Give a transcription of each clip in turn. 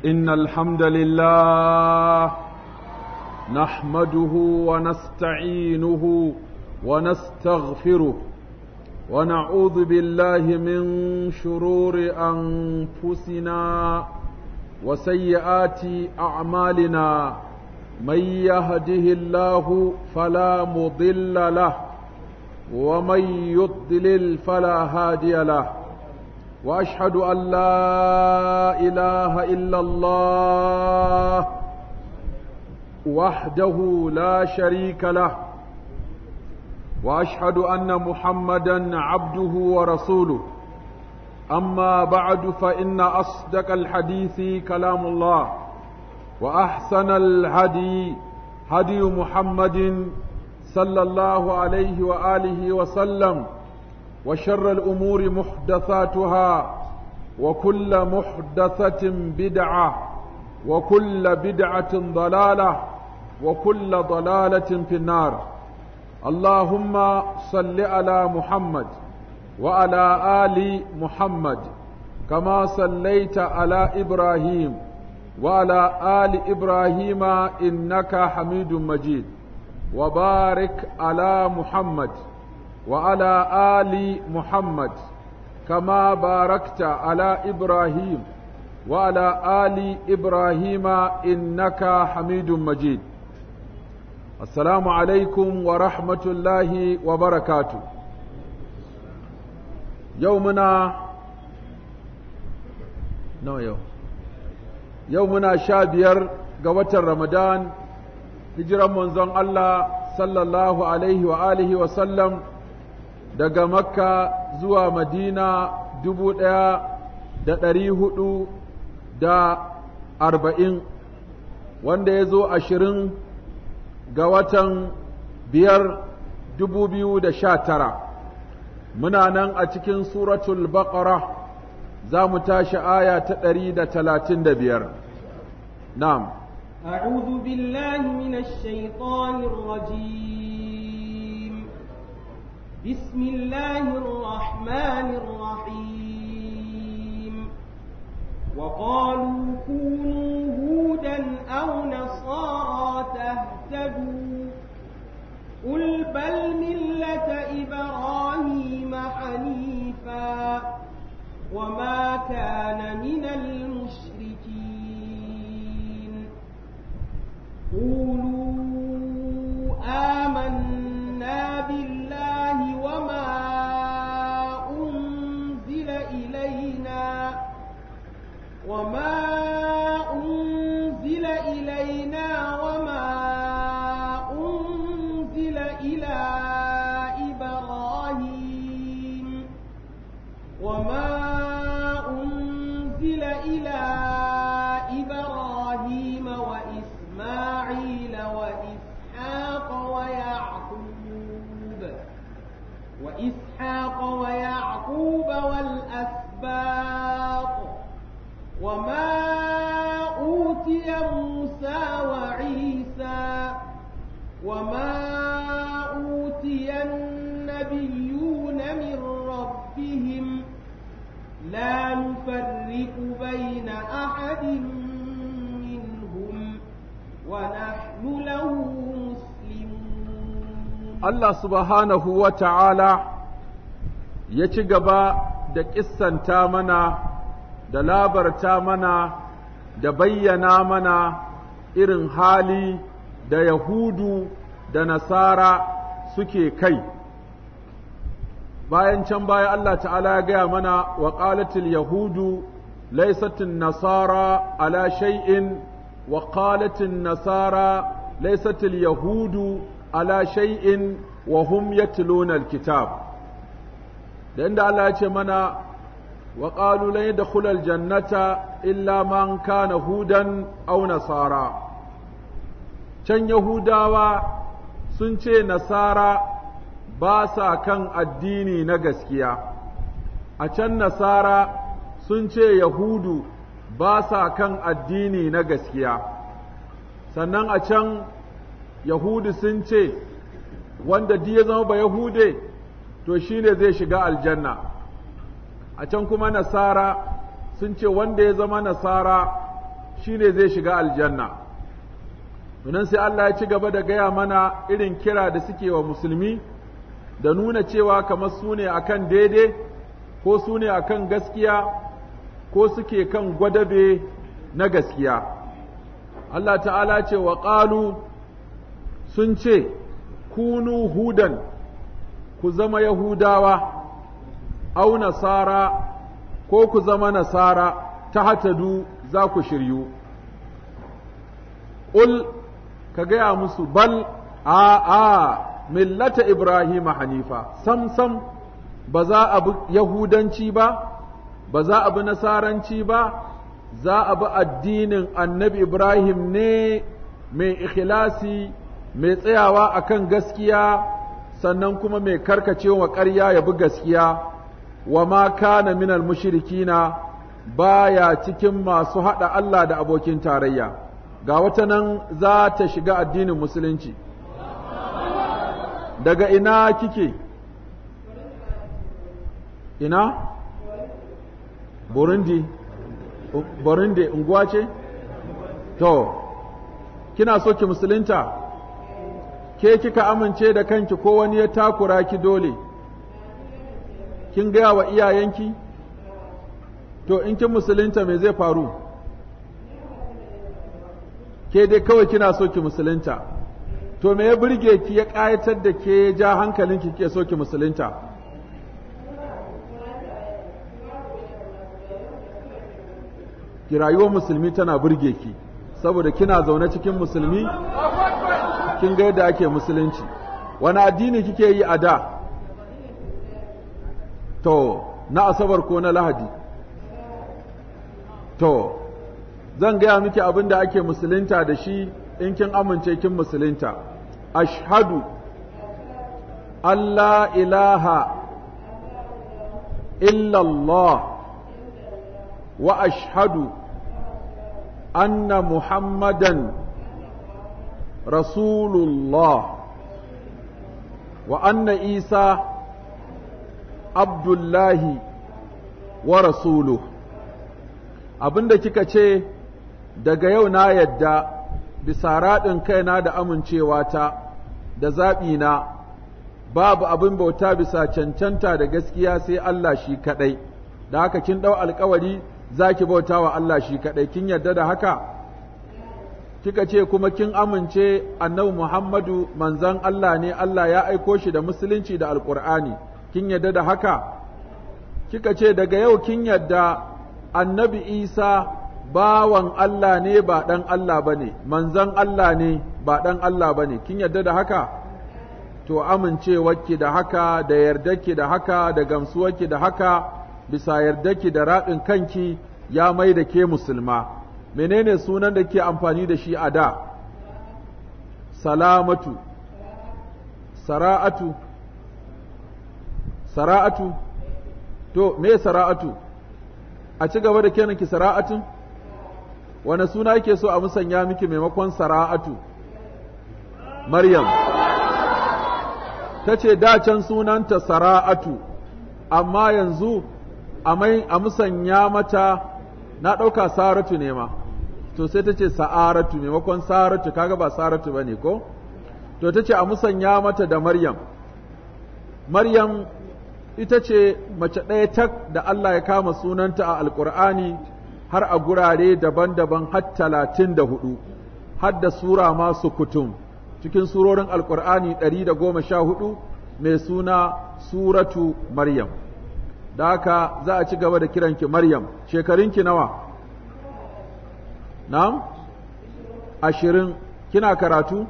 إن الحمد لله نحمده ونستعينه ونستغفره ونعوذ بالله من شرور أنفسنا وسيئات أعمالنا من يهده الله فلا مضل له ومن يضلل فلا هادي له واشهد ان لا اله الا الله وحده لا شريك له واشهد ان محمدا عبده ورسوله اما بعد فان اصدق الحديث كلام الله واحسن الهدي هدي محمد صلى الله عليه واله وسلم وشر الامور محدثاتها وكل محدثه بدعه وكل بدعه ضلاله وكل ضلاله في النار اللهم صل على محمد وعلى ال محمد كما صليت على ابراهيم وعلى ال ابراهيم انك حميد مجيد وبارك على محمد وعلى آل محمد كما باركت على إبراهيم وعلى آل إبراهيم إنك حميد مجيد السلام عليكم ورحمة الله وبركاته يومنا نو يوم يومنا شابير قوة رمضان hijiran manzon Allah sallallahu alaihi wa alihi wa sallam daga makka zuwa madina dubu ɗaya da ɗari hudu da arba'in wanda ya zo ashirin ga watan biyar dubu biyu da sha tara muna nan a cikin suratul baqara za mu tashi aya ta ɗari da talatin da biyar na'am أعوذ بالله من الشيطان الرجيم بسم الله الرحمن الرحيم وقالوا كونوا هودا أو نصارى تهتدوا قل بل ملة إبراهيم حنيفا وما كان من المشركين قولوا آمنا بالله وما أنزل إلينا وما أنزل إلينا وما أنزل إلى إبراهيم وما أنزل إلى إبراهيم وإسرائيل إسماعيل وإسحاق ويعقوب وإسحاق ويعقوب والأسباط وما أوتي موسى وعيسى وما أوتي النبيون من ربهم لا نفرق بين أحد ونحن له مسلمون الله سبحانه وتعالى ya ci gaba da ƙissanta mana da labarta mana da bayyana mana irin hali da Yahudu da Nasara suke kai. Bayan can baya Allah ta'ala ya gaya mana wa ƙalatil Yahudu laisatin Nasara ala shay'in وقالت النصارى ليست اليهود على شيء وهم يتلون الكتاب لأن الله يتمنى وقالوا لن يدخل الجنة إلا من كان هودا أو نصارى can Yahudawa sun ce Nasara ba sa kan addini na gaskiya, a can Nasara sun ce Yahudu ba sa kan addini na gaskiya sannan a can yahudu sun ce wanda ya zama ba yahude to shine zai shiga aljanna a can kuma nasara sun ce wanda ya zama nasara shine zai shiga aljanna Nunan sai Allah ya ci gaba da gaya mana irin kira da suke wa musulmi da nuna cewa kamar su ne akan daidai ko su ne akan gaskiya ko suke kan gwadabe na gaskiya. Allah ta'ala ce wa ƙalu sun ce, Kunu hudan, ku zama Yahudawa, au Nasara, ko ku zama Nasara, ta hatadu za ku shiryu. Ƙul, ka gaya musu bal, a a millata Ibrahim Hanifa, sam sam ba za a bi Yahudanci ba, ba za a bi Nasaranci ba, za a bi addinin annabi Ibrahim ne mai ikhlasi mai tsayawa akan gaskiya sannan kuma mai karkacewa ƙarya ya bi gaskiya wa ma kana minal mushrikina baya cikin masu haɗa Allah da abokin tarayya ga wata nan za ta shiga addinin musulunci daga ina kike ina Burundi Burundi unguwa ce? To, kina so ki musulunta? Ke kika amince da kanki ko wani ya takura ki dole? Kin gaya wa iyayenki? To, in kin musulunta me zai faru? Ke dai kawai kina so ki musulunta. To, me ya burge ki ya ƙayatar da ke ja hankalinki ke so ki musulunta? ki rayuwar musulmi tana burge ki saboda kina zaune cikin musulmi kin ga yadda ake musulunci wani addini kike yi a da to na asabar ko na lahadi to zan gaya miki abin da ake musulunta da shi in kin amince kin musulunta ashhadu Allah ilaha illallah واشهد ان محمدا رسول الله وان عيسى عبد الله ورسوله abinda kika ce daga yau na yadda bisa raɗin kaina da amincewata da zaɓina babu abin bauta bisa cancanta da gaskiya sai Allah shi kaɗai da haka kin ɗau alkawari za ki bauta wa Allah shi kaɗai, kin yarda da haka? Kika ce kuma kin amince annabi Muhammadu manzan Allah ne Allah ya aiko shi da musulunci da alƙur'ani, kin yarda da haka? Kika ce daga yau kin yarda annabi Isa bawan Allah ne ba ɗan Allah ba ne, manzan Allah ne ba ɗan Allah ba ne, kin yarda da haka? To amincewarki da haka, da yardarki da haka, da gamsuwarki da haka, bisa yardaki da raɗin kanki ya mai da ke musulma menene sunan da ke amfani da shi a da salamatu sara'atu sara'atu to me sara'atu a ci gaba da kenan ki sara'atun wane suna yake so a musanya miki maimakon sara'atu maryam ta ce can sunanta sara'atu amma yanzu a musanya mata na ɗauka saratu ne ma to sai ta ce sa'aratu maimakon saratu kaga ba saratu ba ne ko to ta ce a musanya mata da maryam maryam ita ce mace ɗaya tak da Allah ya kama sunanta a alƙur'ani har a gurare daban-daban har talatin da hudu har da sura masu kutum cikin surorin alƙur'ani ɗari da goma sha hudu mai suna suratu maryam da haka za a ci gaba da kiranki Maryam, shekarunki nawa? Na'am? Ashirin, kina karatu?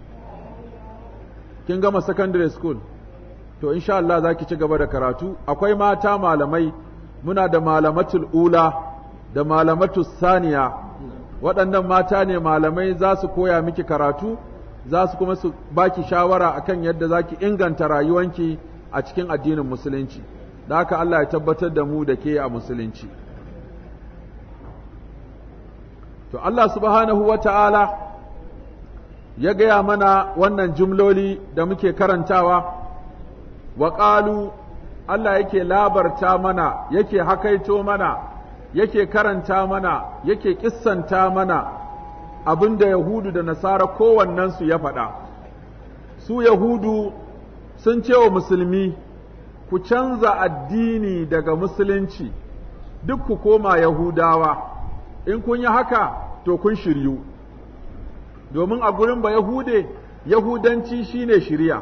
Kin gama secondary school? To, insha Allah za ki ci gaba da karatu. Akwai mata malamai, muna da malamatul ula da malamatul saniya. Waɗannan mata ne malamai za su koya miki karatu, za su kuma su baki shawara akan yadda za ki inganta rayuwanki a cikin addinin Musulunci. da haka Allah ya tabbatar da mu da ke a musulunci. To Allah subhanahu wa ta'ala ya gaya mana wannan jumloli da muke karantawa, wa ƙalu Allah yake labarta mana, yake hakaito mana yake karanta mana yake kissanta mana abin da Yahudu da Nasara kowannensu ya faɗa. Su Yahudu sun ce wa Musulmi, ku canza addini daga Musulunci, duk ku koma Yahudawa, in kun yi haka to kun shiryu. Domin a gurin ba Yahude, Yahudanci shine shirya.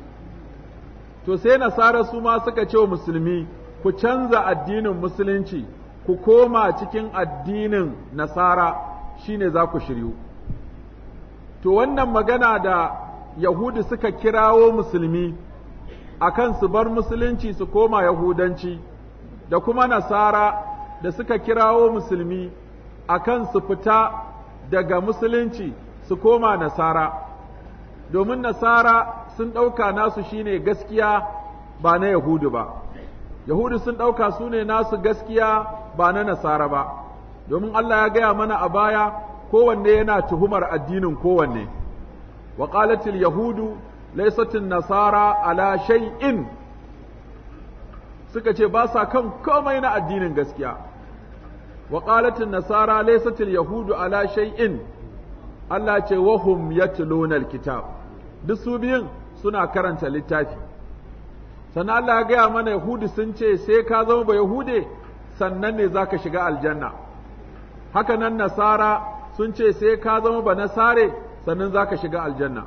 To sai Nasara su ma suka ce wa Musulmi, ku canza addinin Musulunci, ku koma cikin addinin Nasara. shine za ku shiryu. To wannan magana da Yahudu suka kirawo musulmi akan su bar musulunci su koma Yahudanci, da kuma Nasara da suka kirawo musulmi akan su fita daga musulunci su koma Nasara, domin Nasara sun ɗauka nasu shine gaskiya ba na Yahudu ba, Yahudu sun ɗauka su ne nasu gaskiya ba na Nasara ba. domin Allah ya gaya mana a baya kowanne yana tuhumar addinin kowanne wa qalatil yahudu laysatin nasara ala shay'in suka ce ba sa kan komai na addinin gaskiya wa qalatin nasara laysatil yahudu ala shay'in Allah ce wahum yatluna alkitab duk su biyun suna karanta littafi sannan Allah ya gaya mana yahudu sun ce sai ka zama ba yahude sannan ne zaka shiga aljanna haka nan nasara sun ce sai ka zama ba nasare sannan za ka shiga aljanna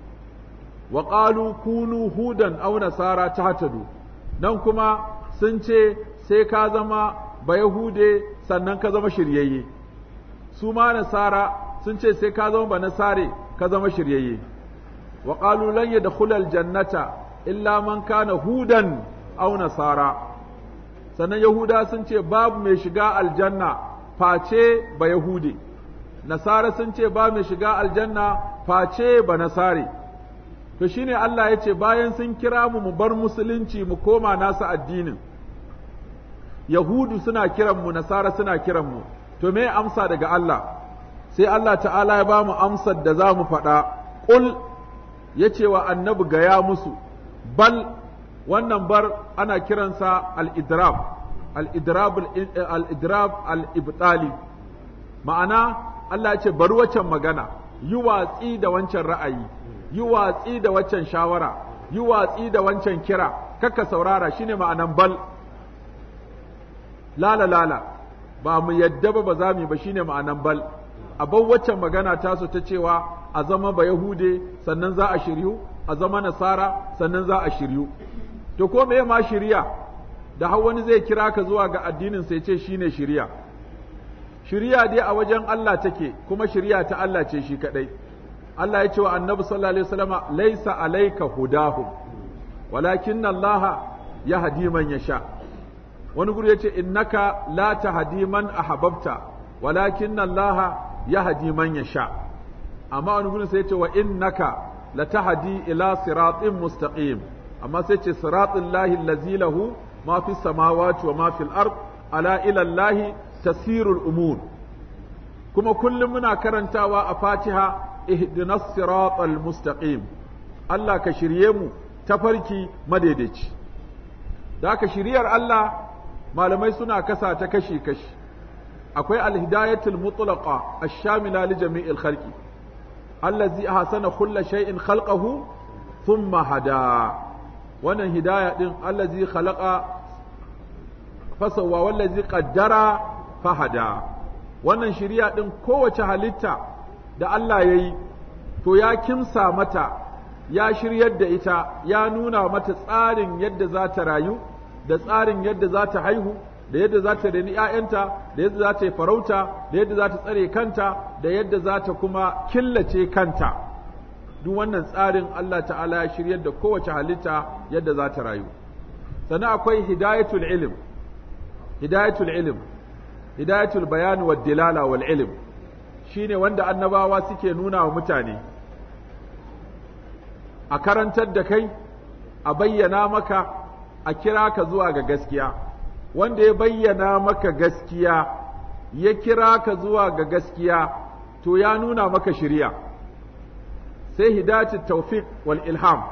wa ƙalu kunu hudan au nasara ta hatadu nan kuma sun ce sai ka zama ba yahude sannan ka zama shiryayye su ma nasara sun ce sai ka zama ba nasare ka zama shiryayye wa ƙalu lan yadkhula aljannata illa man kana hudan au nasara sannan yahuda sun ce babu mai shiga aljanna face ba Yahudi, Nasara sun ce ba mai shiga aljanna face ba Nasare. To shi ne Allah ya ce bayan sun kira mu mu bar musulunci mu koma nasa addinin, Yahudu suna kiranmu, Nasara suna kiranmu, to me amsa daga Allah, sai Allah ta'ala ya ba mu amsar da za mu faɗa, ƙul ya ce wa annabi gaya musu, bal wannan bar ana kiransa al-idrab. al'idrab al'ibtali ma'ana Allah ce bari waccan magana yi watsi da wancan ra'ayi yi watsi da waccan shawara yi watsi da wancan kira kakka saurara shine ma'anan bal lala lala ba mu yadda ba ba za mu yi ba shine ma'anan bal a bar waccan magana tasu ta cewa a zama ba yahude sannan za a shiryu a zama nasara sannan za a shiryu to ko me ma shirya da har wani zai kira ka zuwa ga addinin sai ce shine shiriya shiriya dai a wajen Allah take kuma shiriya ta Allah ce shi kadai Allah ya ce wa annabi sallallahu alaihi wasallama laisa alayka hudahum walakinna Allah yahdi man yasha wani guri yace innaka la tahdi man ahbabta walakinna Allah yahdi man yasha amma wani guri sai yace wa innaka latahdi ila siratin mustaqim amma sai ce siratul lahi allazi lahu ما في السماوات وما في الأرض ألا إلى الله تسير الأمور كما كل منا كرنتاوا أفاتها اهدنا الصراط المستقيم الله كشريمو تفركي مديدج ذاك شريار الله ما لم يسنا كسا تكشي كش أكوي الهداية المطلقة الشاملة لجميع الخلق الذي أحسن كل شيء خلقه ثم هداه wannan hidaya din allazi khalaqa fasawa wallazi qaddara fahada wannan shiriya din kowace halitta da Allah yayi to ya kimsa mata ya shiryar da ita ya nuna mata tsarin yadda za ta rayu da tsarin yadda za ta haihu da yadda za ta reni ‘ya'yanta da yadda za ta yi farauta da yadda za ta tsare kanta da yadda za ta kuma killace kanta duk wannan tsarin Allah ta'ala ya shiryar da kowace halitta yadda za ta rayu sannan akwai hidayatul ilm hidayatul ilm hidayatul bayan wa dilala wal ilm shine wanda annabawa suke nuna wa mutane a karantar da kai a bayyana maka a kira ka zuwa ga gaskiya wanda ya bayyana maka gaskiya ya kira ka zuwa ga gaskiya to ya nuna maka shiriya sai hidayatul tawfiq wal ilham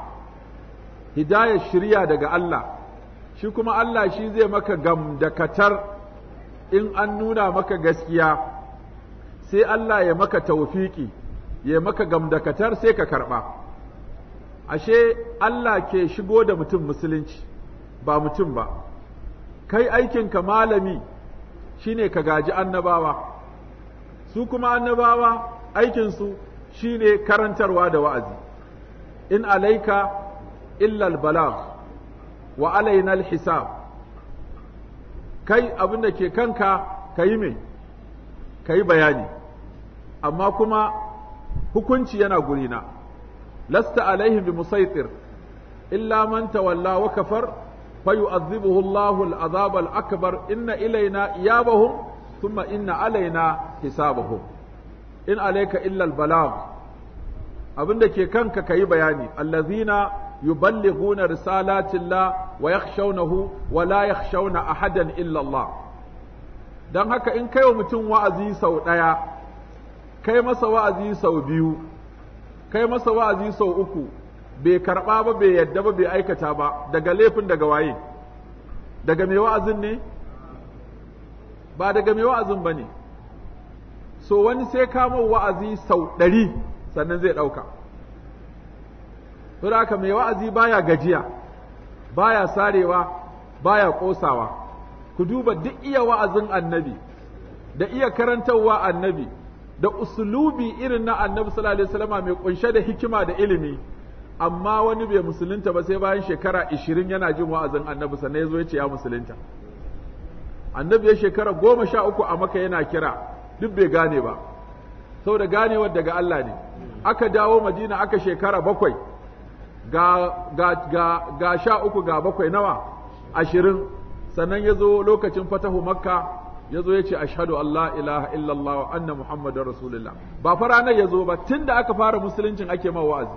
hidayar shiriya daga Allah shi kuma Allah shi zai maka gamdakatar in an nuna maka gaskiya sai Allah ya maka taufiki ya maka gamdakatar sai ka karɓa ashe Allah ke shigo da mutum musulunci ba mutum ba kai aikinka malami shine ka gaji annabawa su kuma annabawa aikinsu shine karantarwa da wa'azi in alaika illa albalagh wa alaina alhisab kai abin da ke kanka kayi me kayi bayani amma kuma hukunci yana gurina lasta alaihim bi musaitir illa man tawalla wa kafar فيؤذبه الله العذاب الأكبر إن إلينا إيابهم ثم إن علينا حسابهم إن عليك إلا البلاغ abin da ke kanka ka yi bayani allazina yuballighuna risalatillah wa yakhshawnahu wa la yakhshawna ahadan illa Allah dan haka in kai wa mutum wa'azi sau ɗaya kai masa wa'azi sau biyu kai masa wa'azi sau uku bai karɓa ba bai yadda ba bai aikata ba daga laifin daga waye daga mai wa'azin ne ba daga mai wa'azin ba ne so wani sai kama wa'azi sau ɗari sannan zai ɗauka saboda haka mai wa'azi baya gajiya baya sarewa baya ƙosawa ku duba duk iya wa'azin annabi da iya karantarwa annabi da usulubi irin na annabi sallallahu alaihi wasallama mai kunshe da hikima da ilimi amma wani bai musulunta ba sai bayan shekara ishirin yana jin wa'azin annabi sannan ya zo ya ce ya musulunta annabi ya shekara goma sha uku a maka yana kira duk bai gane ba saboda ganewar daga Allah ne aka dawo madina aka shekara bakwai ga, ga, ga, ga sha uku ga bakwai nawa ashirin sannan ya zo lokacin fatahu makka ya zo ya ce ashadu Allah ilaha illallah wa anna muhammadun rasulullah ba fa ranar ya zo ba tun da aka fara musuluncin ake ma wa'azi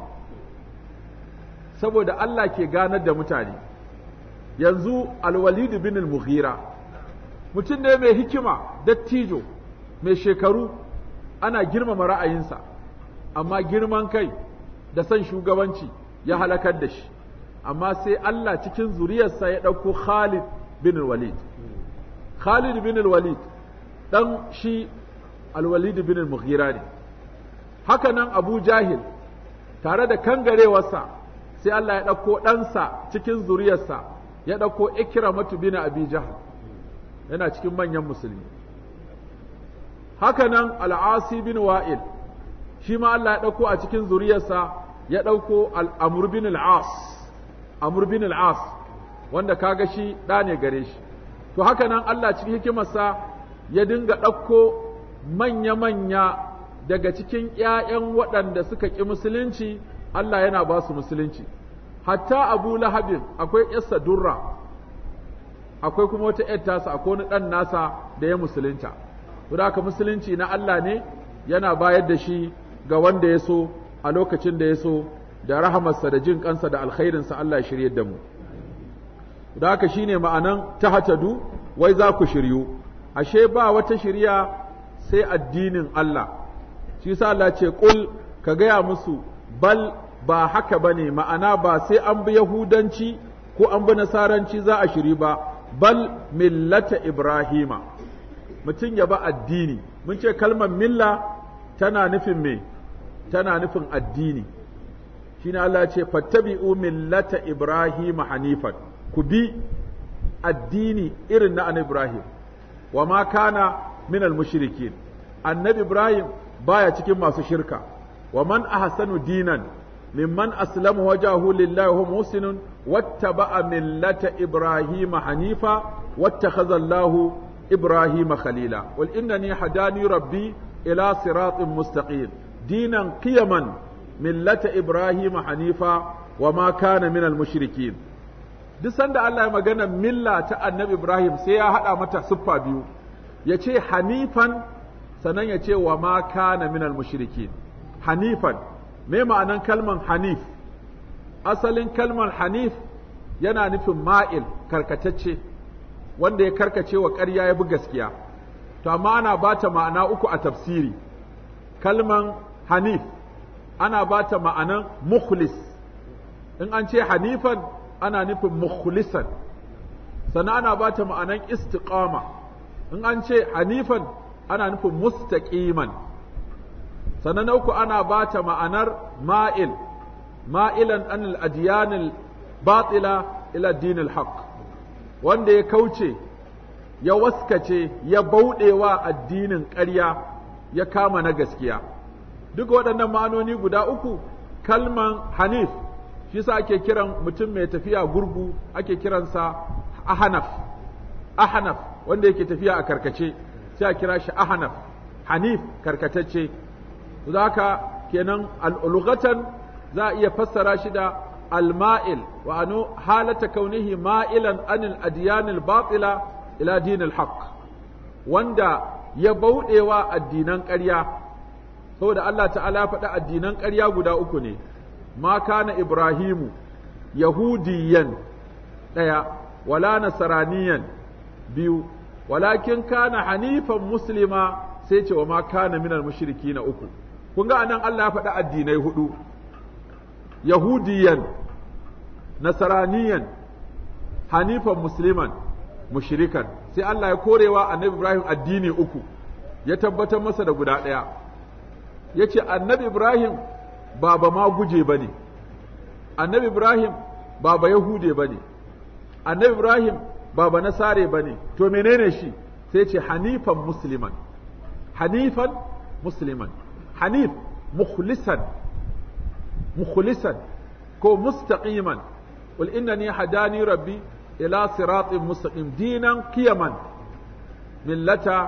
saboda Allah ke ganar da mutane yanzu alwalidu bin al-mughira mutum ne mai hikima dattijo mai shekaru ana girmama ra'ayinsa amma girman kai da son shugabanci ya halakar da shi amma sai Allah cikin zuriyarsa ya ɗauko Khalid bin walid Khalid bin walid ɗan shi alwalid bin al-mughira ne haka nan Abu Jahil tare da kangarewarsa sai Allah ya ɗauko ɗansa cikin zuriyarsa ya ɗauko ikramatu bin abi jahal yana cikin manyan musulmi haka nan al'asi bin wa'il shi ma Allah ya ɗauko a cikin zuriyarsa ya ɗauko al'amur bin al'as amur bin al'as wanda kaga shi ɗa ne gare shi to haka nan Allah cikin hikimarsa ya dinga ɗauko manya-manya daga cikin ‘ya'yan waɗanda suka ƙi musulunci Allah yana ba su musulunci hatta abu lahabin akwai ‘yarsa durra akwai kuma wata ‘yar tasa akwai wani ɗan nasa da ya musulunta da haka musulunci na Allah ne yana bayar da shi ga wanda ya so a lokacin da ya so da rahamarsa da jin kansa da alkhairinsa Allah ya shirye da mu da haka shine ma'anan tahatadu wai za ku shiryu ashe ba wata shirya sai addinin Allah shi sa Allah ce kul ka gaya musu bal ba haka bane ma'ana ba sai an bi yahudanci ko an bi nasaranci za a shiri ba bal millata ibrahima mutum ya ba addini mun ce kalmar milla tana nufin me tana nufin addini shine Allah ya ce fattabi'u millata ibrahima hanifan ku bi addini irin na annabi Ibrahim wa ma kana min al-mushrikin annabi Ibrahim baya cikin masu shirka wa man ahsanu dinan mimman aslama wajahu lillahi wa muhsinun wattaba'a millata ibrahima hanifa wattakhadha Allahu ibrahima khalila wal innani hadani rabbi ila siratin mustaqim dinan qiyaman millata ibrahima hanifa wa ma kana min al-mushrikin duk sanda Allah ya magana milla ta annabi Ibrahim sai ya haɗa mata siffa biyu ya ce hanifan sannan ya ce wa ma kana minal mushrikin hanifan me ma'anan kalman hanif asalin kalmar hanif yana nufin ma'il karkatacce wanda ya karkace wa ƙarya ya bi gaskiya to amma ana bata ma'ana uku a tafsiri kalman hanif ana bata ma'anan mukhlis in an ce hanifan ana nufin mukhlisan sannan ana ba ta ma'anan istiqama in an ce hanifan ana nufin mustaqiman sannan na uku ana ba ta ma'anar ma'il ma'ilan anil adiyanil batila ila dinil haq wanda ya kauce ya waskace ya bauɗewa addinin ƙarya ya kama na gaskiya duk waɗannan ma'anoni guda uku kalman hanif shi sa ake kiran mutum mai tafiya gurgu ake kiransa ahanaf ahanaf wanda yake tafiya a karkace sai a kira shi ahanaf hanif karkatacce haka kenan al'ulugatan za a iya fassara shi da alma'il wa anu halata kaunihi ma'ilan anil adiyanil batila ila dinil haqq wanda ya bauɗewa addinan ƙarya saboda Allah ta'ala faɗa addinan ƙarya guda uku ne ma kana ibrahimu yahudiyan ɗaya wala nasaraniyan biyu walakin kana hanifan muslima sai ce wa ma kana minal mushriki na uku kun ga anan Allah ya faɗi addinai hudu yahudiyan nasaraniyan hanifan musliman mushrikan sai Allah ya korewa annabi Ibrahim addini uku ya tabbatar masa da guda ɗaya ya ce annabi Ibrahim ba ba ma guje ba ne annabi Ibrahim ba ba yahude ba ne annabi Ibrahim ba ba nasare ba ne to menene shi sai ce hanifan musliman hanifan musliman hanif mukhlisan mukhlisan ko mustaqiman qul innani hadani rabbi ila siratin mustaqim dinan qiyaman millata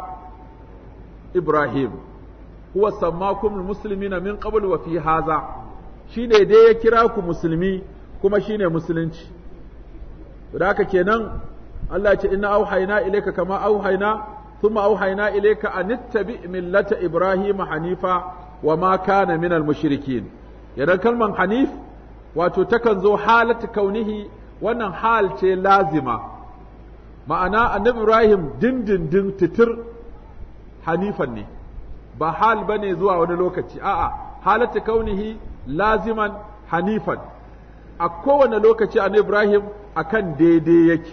ibrahim huwa sammakum almuslimina min qabl wa fi hadha shine dai ya kira ku musulmi kuma shine musulunci da haka kenan Allah ya ce inna auhayna ilayka kama auhayna thumma auhayna ilayka an ittabi millata ibrahima hanifa wa ma kana minal mushrikin yadan kalman hanif wato takan zo halatu kaunihi wannan hal ce lazima ma'ana annabi ibrahim dindindin titir hanifan ne ba hal bane zuwa wani lokaci a'a halatu kaunihi laziman hanifan a kowane lokaci annabi ibrahim akan daidai yake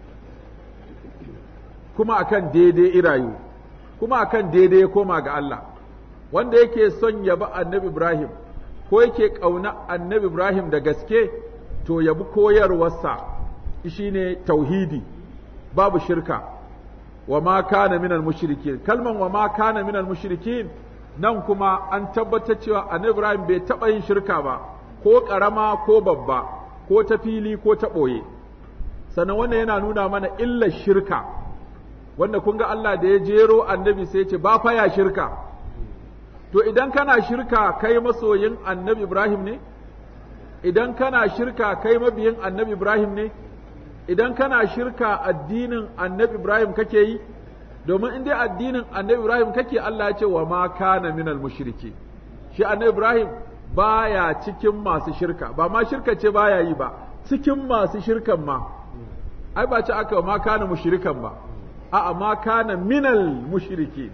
kuma akan daidai irayu kuma akan daidai ya koma ga Allah wanda yake son yaba annabi Ibrahim ko yake ƙauna annabi Ibrahim da gaske to yabi koyarwarsa shine tauhidi babu shirka wa ma kana minal mushrikin kalman wa ma kana minal mushrikin nan kuma an tabbatar cewa annabi Ibrahim bai taɓa yin shirka ba ko ƙarama ko babba ko ta fili ko ta ɓoye sannan wannan yana nuna mana illar shirka wanda kun ga Allah da ya jero annabi sai ce ba fa ya shirka to idan kana shirka kai masoyin annabi Ibrahim ne idan kana shirka kai mabiyin annabi Ibrahim ne idan kana shirka addinin annabi Ibrahim kake yi domin in dai addinin annabi Ibrahim kake Allah ya ce wa ma kana minal mushriki shi annabi Ibrahim baya cikin masu shirka ba ma shirka ce baya yi ba cikin masu shirkan ma ai ba ce aka ma kana mushrikan ba a'a ma kana minal mushriki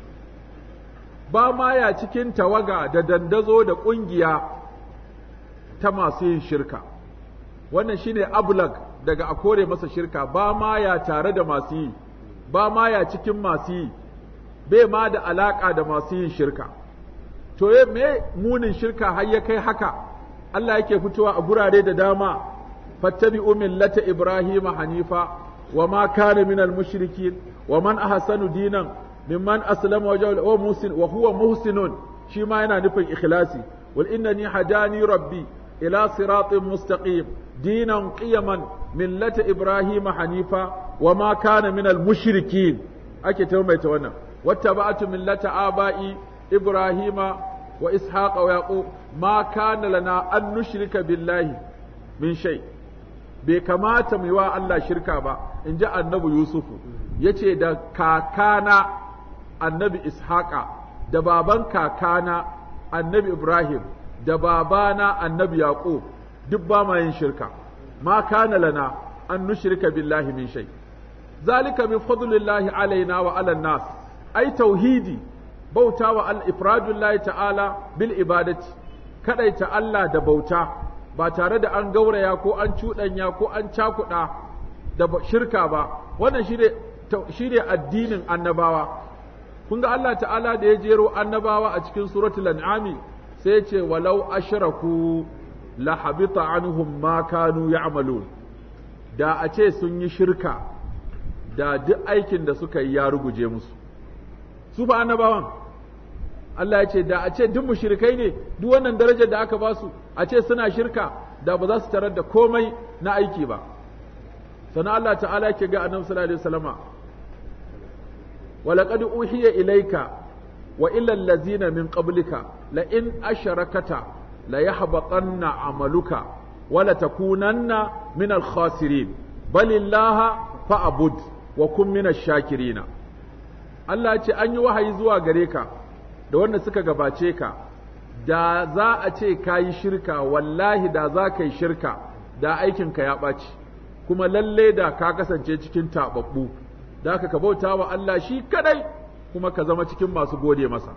ba ma ya cikin tawaga da dandazo da ƙungiya ta masu yin shirka wannan shine ablag daga a kore masa shirka ba ma ya tare da masu yi ba ma ya cikin masu yi bai ma da alaka da masu yin shirka to ye me munin shirka har ya kai haka Allah yake fitowa a gurare da dama fattabi'u millata ibrahima hanifa wa ma kana minal mushrikin wa man ahsanu dinan mimman aslama wajhahu wa musin wa huwa muhsinun shi ma yana nufin ikhlasi wal innani hadani rabbi ila siratin mustaqim dinan qiyaman millata ibrahima hanifa wa ma kana minal mushrikin ake taumaita wannan wattaba'tu millata aba'i ibrahima wa ishaqa wa yaqub ma kana lana an nushrika billahi min shay bai kamata mu yi wa Allah shirka ba in ji annabi yusufu yace da kakana annabi ishaqa da baban kakana annabi ibrahim da babana annabi yaqub duk ba ma yin shirka ma kana lana an nushrika billahi min shay zalika min fadlillahi alaina wa ala nas ai tauhidi bauta wa al ifradullahi ta'ala bil ibadati kadaita Allah da bauta ba tare da an gauraya ko an cuɗanya ko an cakuɗa da shirka ba wannan shine shine addinin annabawa kun ga Allah ta'ala da ya jero annabawa a cikin suratul an'ami sai ya ce walau ashraku la habita anhum ma kanu ya'malun da a ce sun yi shirka da duk aikin da suka yi ya ruguje musu su fa annabawan Allah ya ce da a ce duk mushrikai ne duk wannan darajar da aka ba su a ce suna shirka da ba za su tarar da komai na aiki ba sannan Allah ta'ala yake ga annabi sallallahu alaihi wasallama ولقد أوحي إليك وإلى الذين من قبلك لئن أشركت ليحبطن عملك ولتكونن من الخاسرين بل الله فأبد وكن من الشاكرين Allah ce an yi wahayi zuwa gare ka da wanda suka gabace ka da za a ce ka yi shirka wallahi da za ka yi shirka da aikinka ya ɓaci kuma lalle da ka kasance cikin taɓaɓɓu da ka bauta wa Allah shi kadai kuma ka zama cikin masu gode masa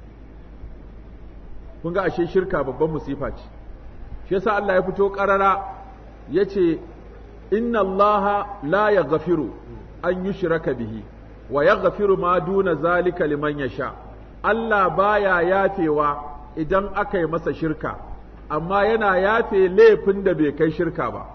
kun ga ashe shirka babban musifa ce shi yasa Allah ya fito karara yace inna Allah la yaghfiru an yushraka bihi wa yaghfiru ma duna zalika liman yasha Allah baya yafewa idan aka yi masa shirka amma yana yafe laifin da bai kai shirka ba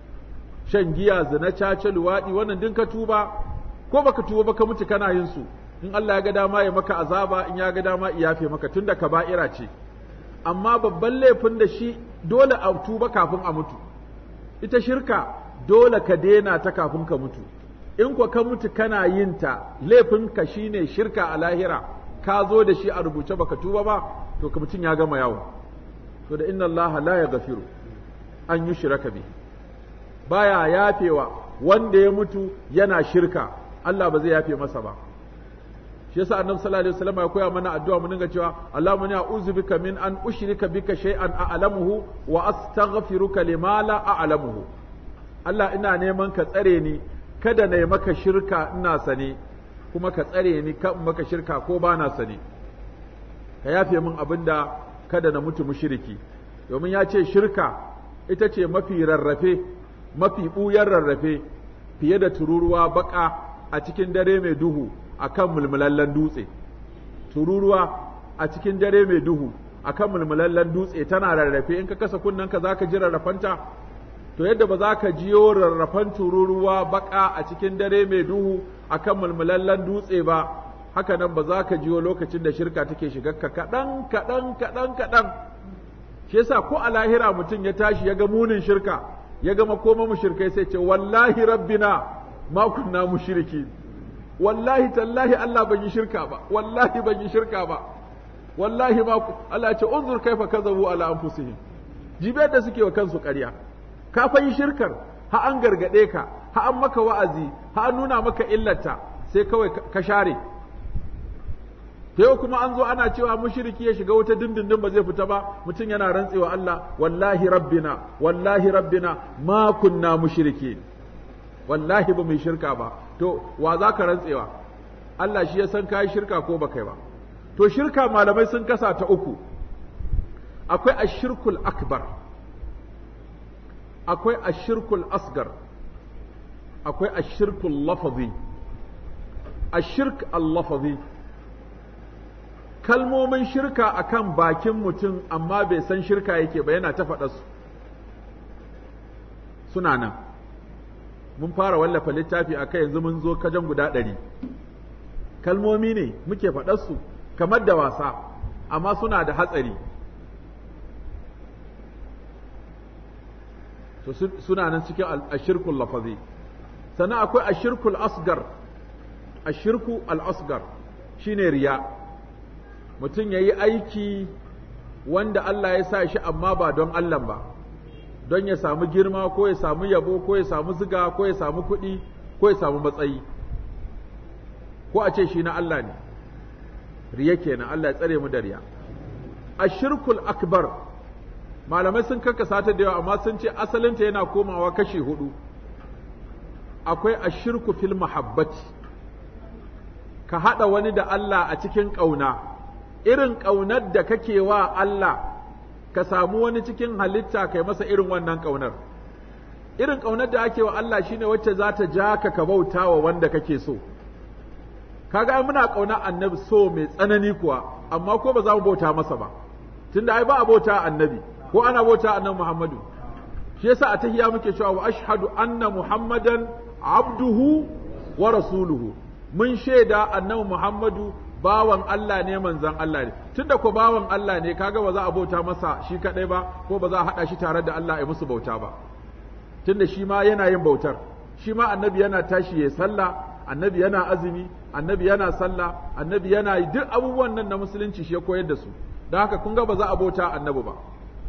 shan giya zina caca luwaɗi wannan din ka tuba ko baka tuba baka mutu kana yin su in Allah ya ga dama ya maka azaba in ya ga dama ya yafe maka tunda kaba'ira ce amma babban laifin da shi dole a tuba kafin a mutu ita shirka dole ka daina ta kafin ka mutu in ko ka mutu kana yin ta laifin ka shine shirka a lahira ka zo da shi a rubuce baka tuba ba to ka mutum ya gama yawo to da inna Allah la yaghfiru an yushraka bihi baya yafewa wanda ya mutu yana shirka Allah ba zai yafe masa ba shi yasa annabi sallallahu alaihi wasallam ya koya mana addu'a mu dinga cewa Allahumma inni a'udhu bika min an ushrika bika shay'an a'lamuhu wa astaghfiruka lima la a'lamuhu Allah ina neman ka tsare ni kada na yi maka shirka ina sane kuma ka tsare ni ka maka shirka ko ba na sane ka yafe min abinda kada na mutu mushriki domin ya ce shirka ita ce mafi rarrafe mafi ɓuyar rarrafe fiye da tururuwa baka a cikin dare mai duhu a kan mulmulallen dutse tururuwa a cikin dare mai duhu a kan mulmulallen dutse tana rarrafe in ka kasa kunnanka za ka ji rarrafanta to yadda ba za ka jiyo rarrafan tururuwa baka a cikin dare mai duhu a kan mulmulallen dutse ba haka nan ba za ka jiyo lokacin da shirka take shiga ka kaɗan kaɗan kaɗan kaɗan shi yasa ko a lahira mutum ya tashi ya ga munin shirka ya gama koma mushrikai sai ce wallahi rabbina ma kunna mushriki wallahi tallahi Allah ban yi shirka ba wallahi ban yi shirka ba wallahi ma Allah ya ce unzur kaifa kazabu ala anfusihim jibe da suke wa kansu ƙarya ka fa yi shirkar ha an gargade ka ha an maka wa'azi ha an nuna maka illata sai kawai ka share ta yau kuma an zo ana cewa mushriki ya shiga wuta dindindin ba zai fita ba mutum yana rantsewa Allah wallahi rabbina wallahi rabbina ma kunna mushriki wallahi ba mai shirka ba to wa za ka rantsewa Allah shi ya san kai shirka ko ba kai ba to shirka malamai sun kasa ta uku akwai ashirkul akbar akwai ashirkul asgar akwai ashirkul lafazi ashirk al-lafazi kalmomin shirka akan bakin mutum amma bai san shirka yake ba yana ta faɗa su suna nan mun fara wallafa littafi a kai yanzu mun zo kajan guda ɗari kalmomi ne muke su kamar da wasa amma suna da hatsari to suna nan cikin ashirkul lafazi sannan akwai ashirkul asgar ashirku al-asgar shine riya mutum ya yi aiki wanda Allah ya sa shi amma ba don Allah ba don ya samu girma ko ya samu yabo ko ya samu ziga ko ya samu kuɗi ko ya samu matsayi ko a ce shi na Allah ne riya kenan Allah ya tsare mu da riya ashirkul akbar malamai sun karkasa ta da yawa amma sun ce asalinta yana komawa kashi hudu akwai ashirku fil mahabbati ka haɗa wani da Allah a cikin ƙauna irin ƙaunar da kake wa Allah ka samu wani cikin halitta kai masa irin wannan ƙaunar irin ƙaunar da ake wa Allah shine wacce za ta ja ka ka bauta wa wanda kake so kaga ai muna ƙauna annabi so mai tsanani kuwa amma ko ba za mu bauta masa ba tunda ai ba a bauta annabi ko ana bauta annabi Muhammadu shi yasa a tahiyya muke cewa wa ashhadu anna muhammadan abduhu wa rasuluhu mun shaida annabi Muhammadu bawan Allah ne manzan Allah ne tunda ko bawan Allah ne kaga ba za a bauta masa shi kadai ba ko ba za a hada shi tare da Allah ya musu bauta ba tunda shi ma yana yin bautar shi ma annabi yana tashi ya sallah annabi yana azumi annabi yana sallah annabi yana yi duk abubuwan nan na musulunci shi ya koyar da su don haka kun ga ba za a bauta annabi ba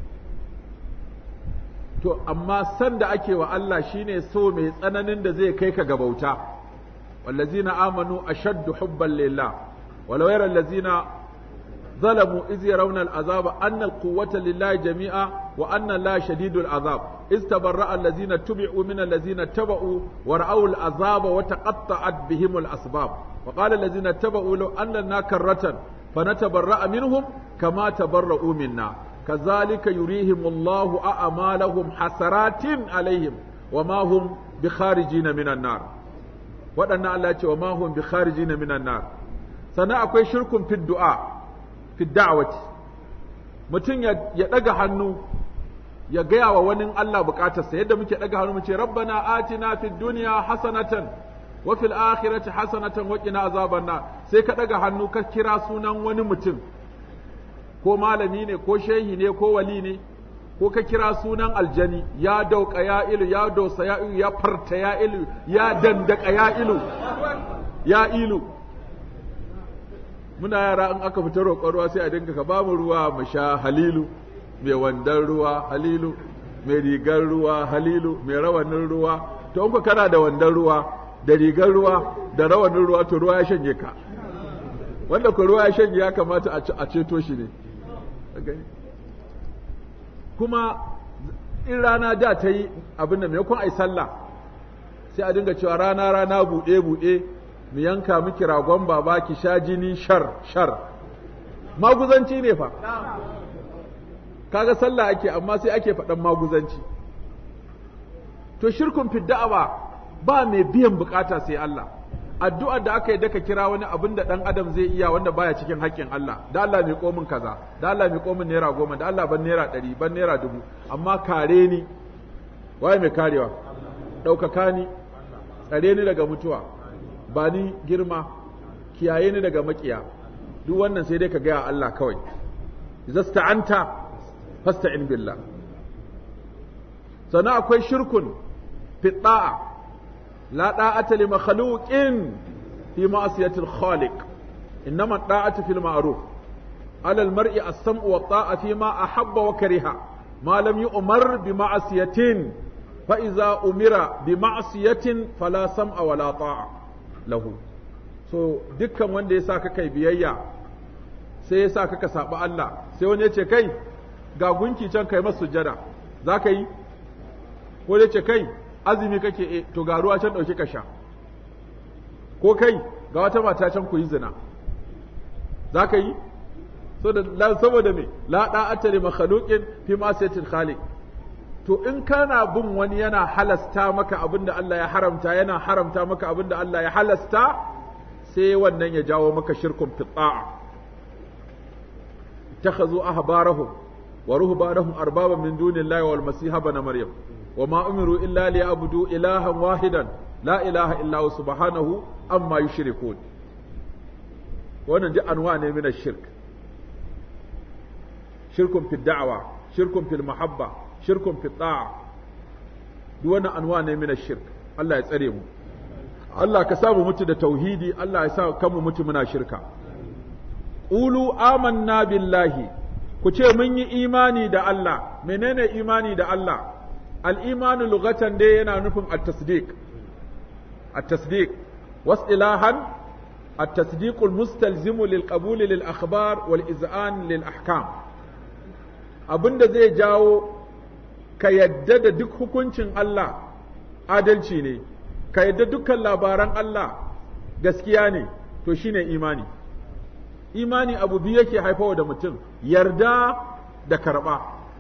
to amma san da ake wa Allah shine so mai tsananin da zai kai ka ga bauta wallazina amanu ashaddu hubban lillah walau yara allazina ظلموا إذ يرون العذاب أن القوة لله جميعا وأن الله شديد العذاب إذ تبرأ الذين اتبعوا من الذين اتبعوا ورأوا العذاب وتقطعت بهم الأسباب وقال الذين اتبعوا لو أن لنا كرة فنتبرأ منهم كما تبرؤوا منا كذلك يريهم الله أعمالهم حسرات عليهم وما هم بخارجين من النار وأن الله وما هم بخارجين من النار سنة أكوي شرك في الدعاء fi da'wati mutum ya ɗaga hannu ya gaya wa wani Allah bukatarsa yadda muke ɗaga hannu mu ce rabbana atina fid dunya hasanatan wa fil akhirati hasanatan wa qina azaban nar sai ka ɗaga hannu ka kira sunan wani mutum ko malami ne ko shehi ne ko wali ne ko ka kira sunan aljani ya dauka ya ilu ya dosa ya ilu ya farta ya ilu ya dandaka ya ilu ya ilu muna yara in aka fita roƙon ruwa sai a dinga ka bamu ruwa mu sha halilu mai wandan ruwa halilu mai rigar ruwa halilu mai rawanin ruwa to in kana da wandan ruwa da rigar ruwa da rawanin ruwa to ruwa ya shanye ka wanda ko ruwa ya shanye ya kamata a ceto shi ne kuma in rana da ta yi abin da maimakon a yi sallah sai a dinga cewa rana rana buɗe buɗe mu yanka miki ragon baba ki sha jini shar shar maguzanci ne fa kaga sallah ake amma sai ake faɗan maguzanci to shirkun fidda'awa ba mai biyan bukata sai Allah addu'ar da aka yi daka kira wani abin da ɗan adam zai iya wanda baya cikin haƙƙin Allah da Allah mai komin kaza da Allah mai komin naira goma da Allah ban naira ɗari ban naira dubu amma kare ni waye mai karewa ɗaukaka ni tsare ni daga mutuwa ba ni girma kiyaye ni daga makiya duk wannan sai dai ka gaya Allah kawai zasta'anta fasta'in billah sannan akwai shirkun fi da'a la da'ata li makhluqin fi ma'siyati al-khaliq innama da'atu fil ma'ruf ala al-mar'i as-sam'u wa ta'a fi ma ahabba wa kariha ma lam yu'mar bi ma'siyatin fa idza umira bi ma'siyatin fala sam'a wa la ta'a lahu so dukkan wanda ya sa ka kai biyayya sai ya sa ka saba Allah sai wani ya ce kai ga gunki can kai masu sujada za ka yi ko ya ce kai azumi kake e to ga ruwa can ɗauki ka sha ko kai ga wata mata can ku yi zina za ka yi saboda me la da'ata li makhluqin fi ma'siyatil khaliq to in kana bin wani yana halasta maka abin da Allah ya haramta yana haramta maka abin da Allah ya halasta sai wannan ya jawo maka shirkun fita'a takhazu ahbarahum wa ruhbanahum arbaba min dunillahi wal masiha bana maryam wa ma umiru illa liya'budu ilahan wahidan la ilaha illa hu subhanahu amma yushrikun wannan duk anwa ne min shirk shirkun fi da'wa shirkun fil mahabba shirkun fi ta'a duk wannan anwa ne min shirk Allah ya tsare mu Allah ka samu mutu da tauhidi Allah ya sa kanmu mutu muna shirka qulu amanna billahi ku ce mun yi imani da Allah menene imani da Allah al-imanu lughatan dai yana nufin at-tasdiq at-tasdiq wasilahan التصديق المستلزم للقبول للأخبار والإذعان للأحكام abin da zai jawo ka yadda da duk hukuncin Allah adalci ne ka yadda dukkan labaran Allah gaskiya ne to shine imani imani abu biyu yake haifawa da mutum yarda da karɓa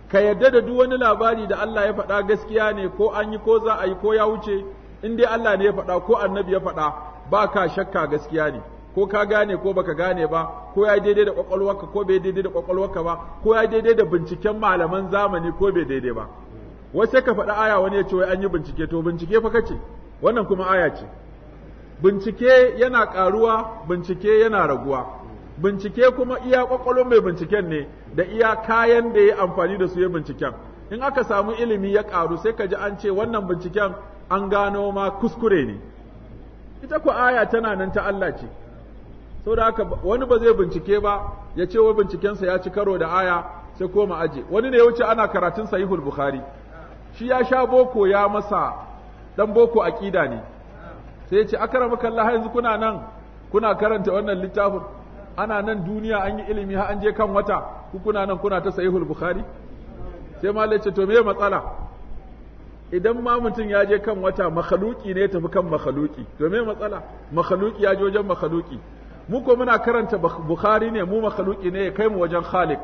ka yadda da duk wani labari da Allah ya faɗa gaskiya ne ko an yi ko za a yi ko ya wuce in dai Allah ne ya faɗa ko annabi ya faɗa ba ka shakka gaskiya ne ko ka gane ko baka gane ba ko ya daidai da kwakwalwarka ko bai daidai da kwakwalwarka ba ko ya daidai da binciken malaman zamani ko bai daidai ba wai sai ka faɗa aya wani ya ce wai an yi bincike to bincike fa kace wannan kuma aya ce bincike yana ƙaruwa bincike yana raguwa bincike kuma iya kwakwalwar mai binciken ne da iya kayan da ya amfani da su ya binciken in aka samu ilimi ya ƙaru sai ka ji an ce wannan binciken an gano ma kuskure ne ita ku aya tana nan ta Allah ce saboda haka wani ba zai bincike ba ya ce wa bincikensa ya ci karo da aya sai koma aje wani ne ya wuce ana karatun sahihul bukhari shi ya sha boko ya masa dan boko aqida ne sai ya ce akramaka Allah yanzu kuna nan kuna karanta wannan littafin ana nan duniya an yi ilimi har an je kan wata ku kuna nan kuna ta sahihul bukhari sai malai ce to me matsala idan ma mutum ya je kan wata makhaluki ne ya tafi kan makhaluki to me matsala makhaluki ya je wajen makhaluki mu ko muna karanta bukhari ne mu makhaluki ne ya kai mu wajen khaliq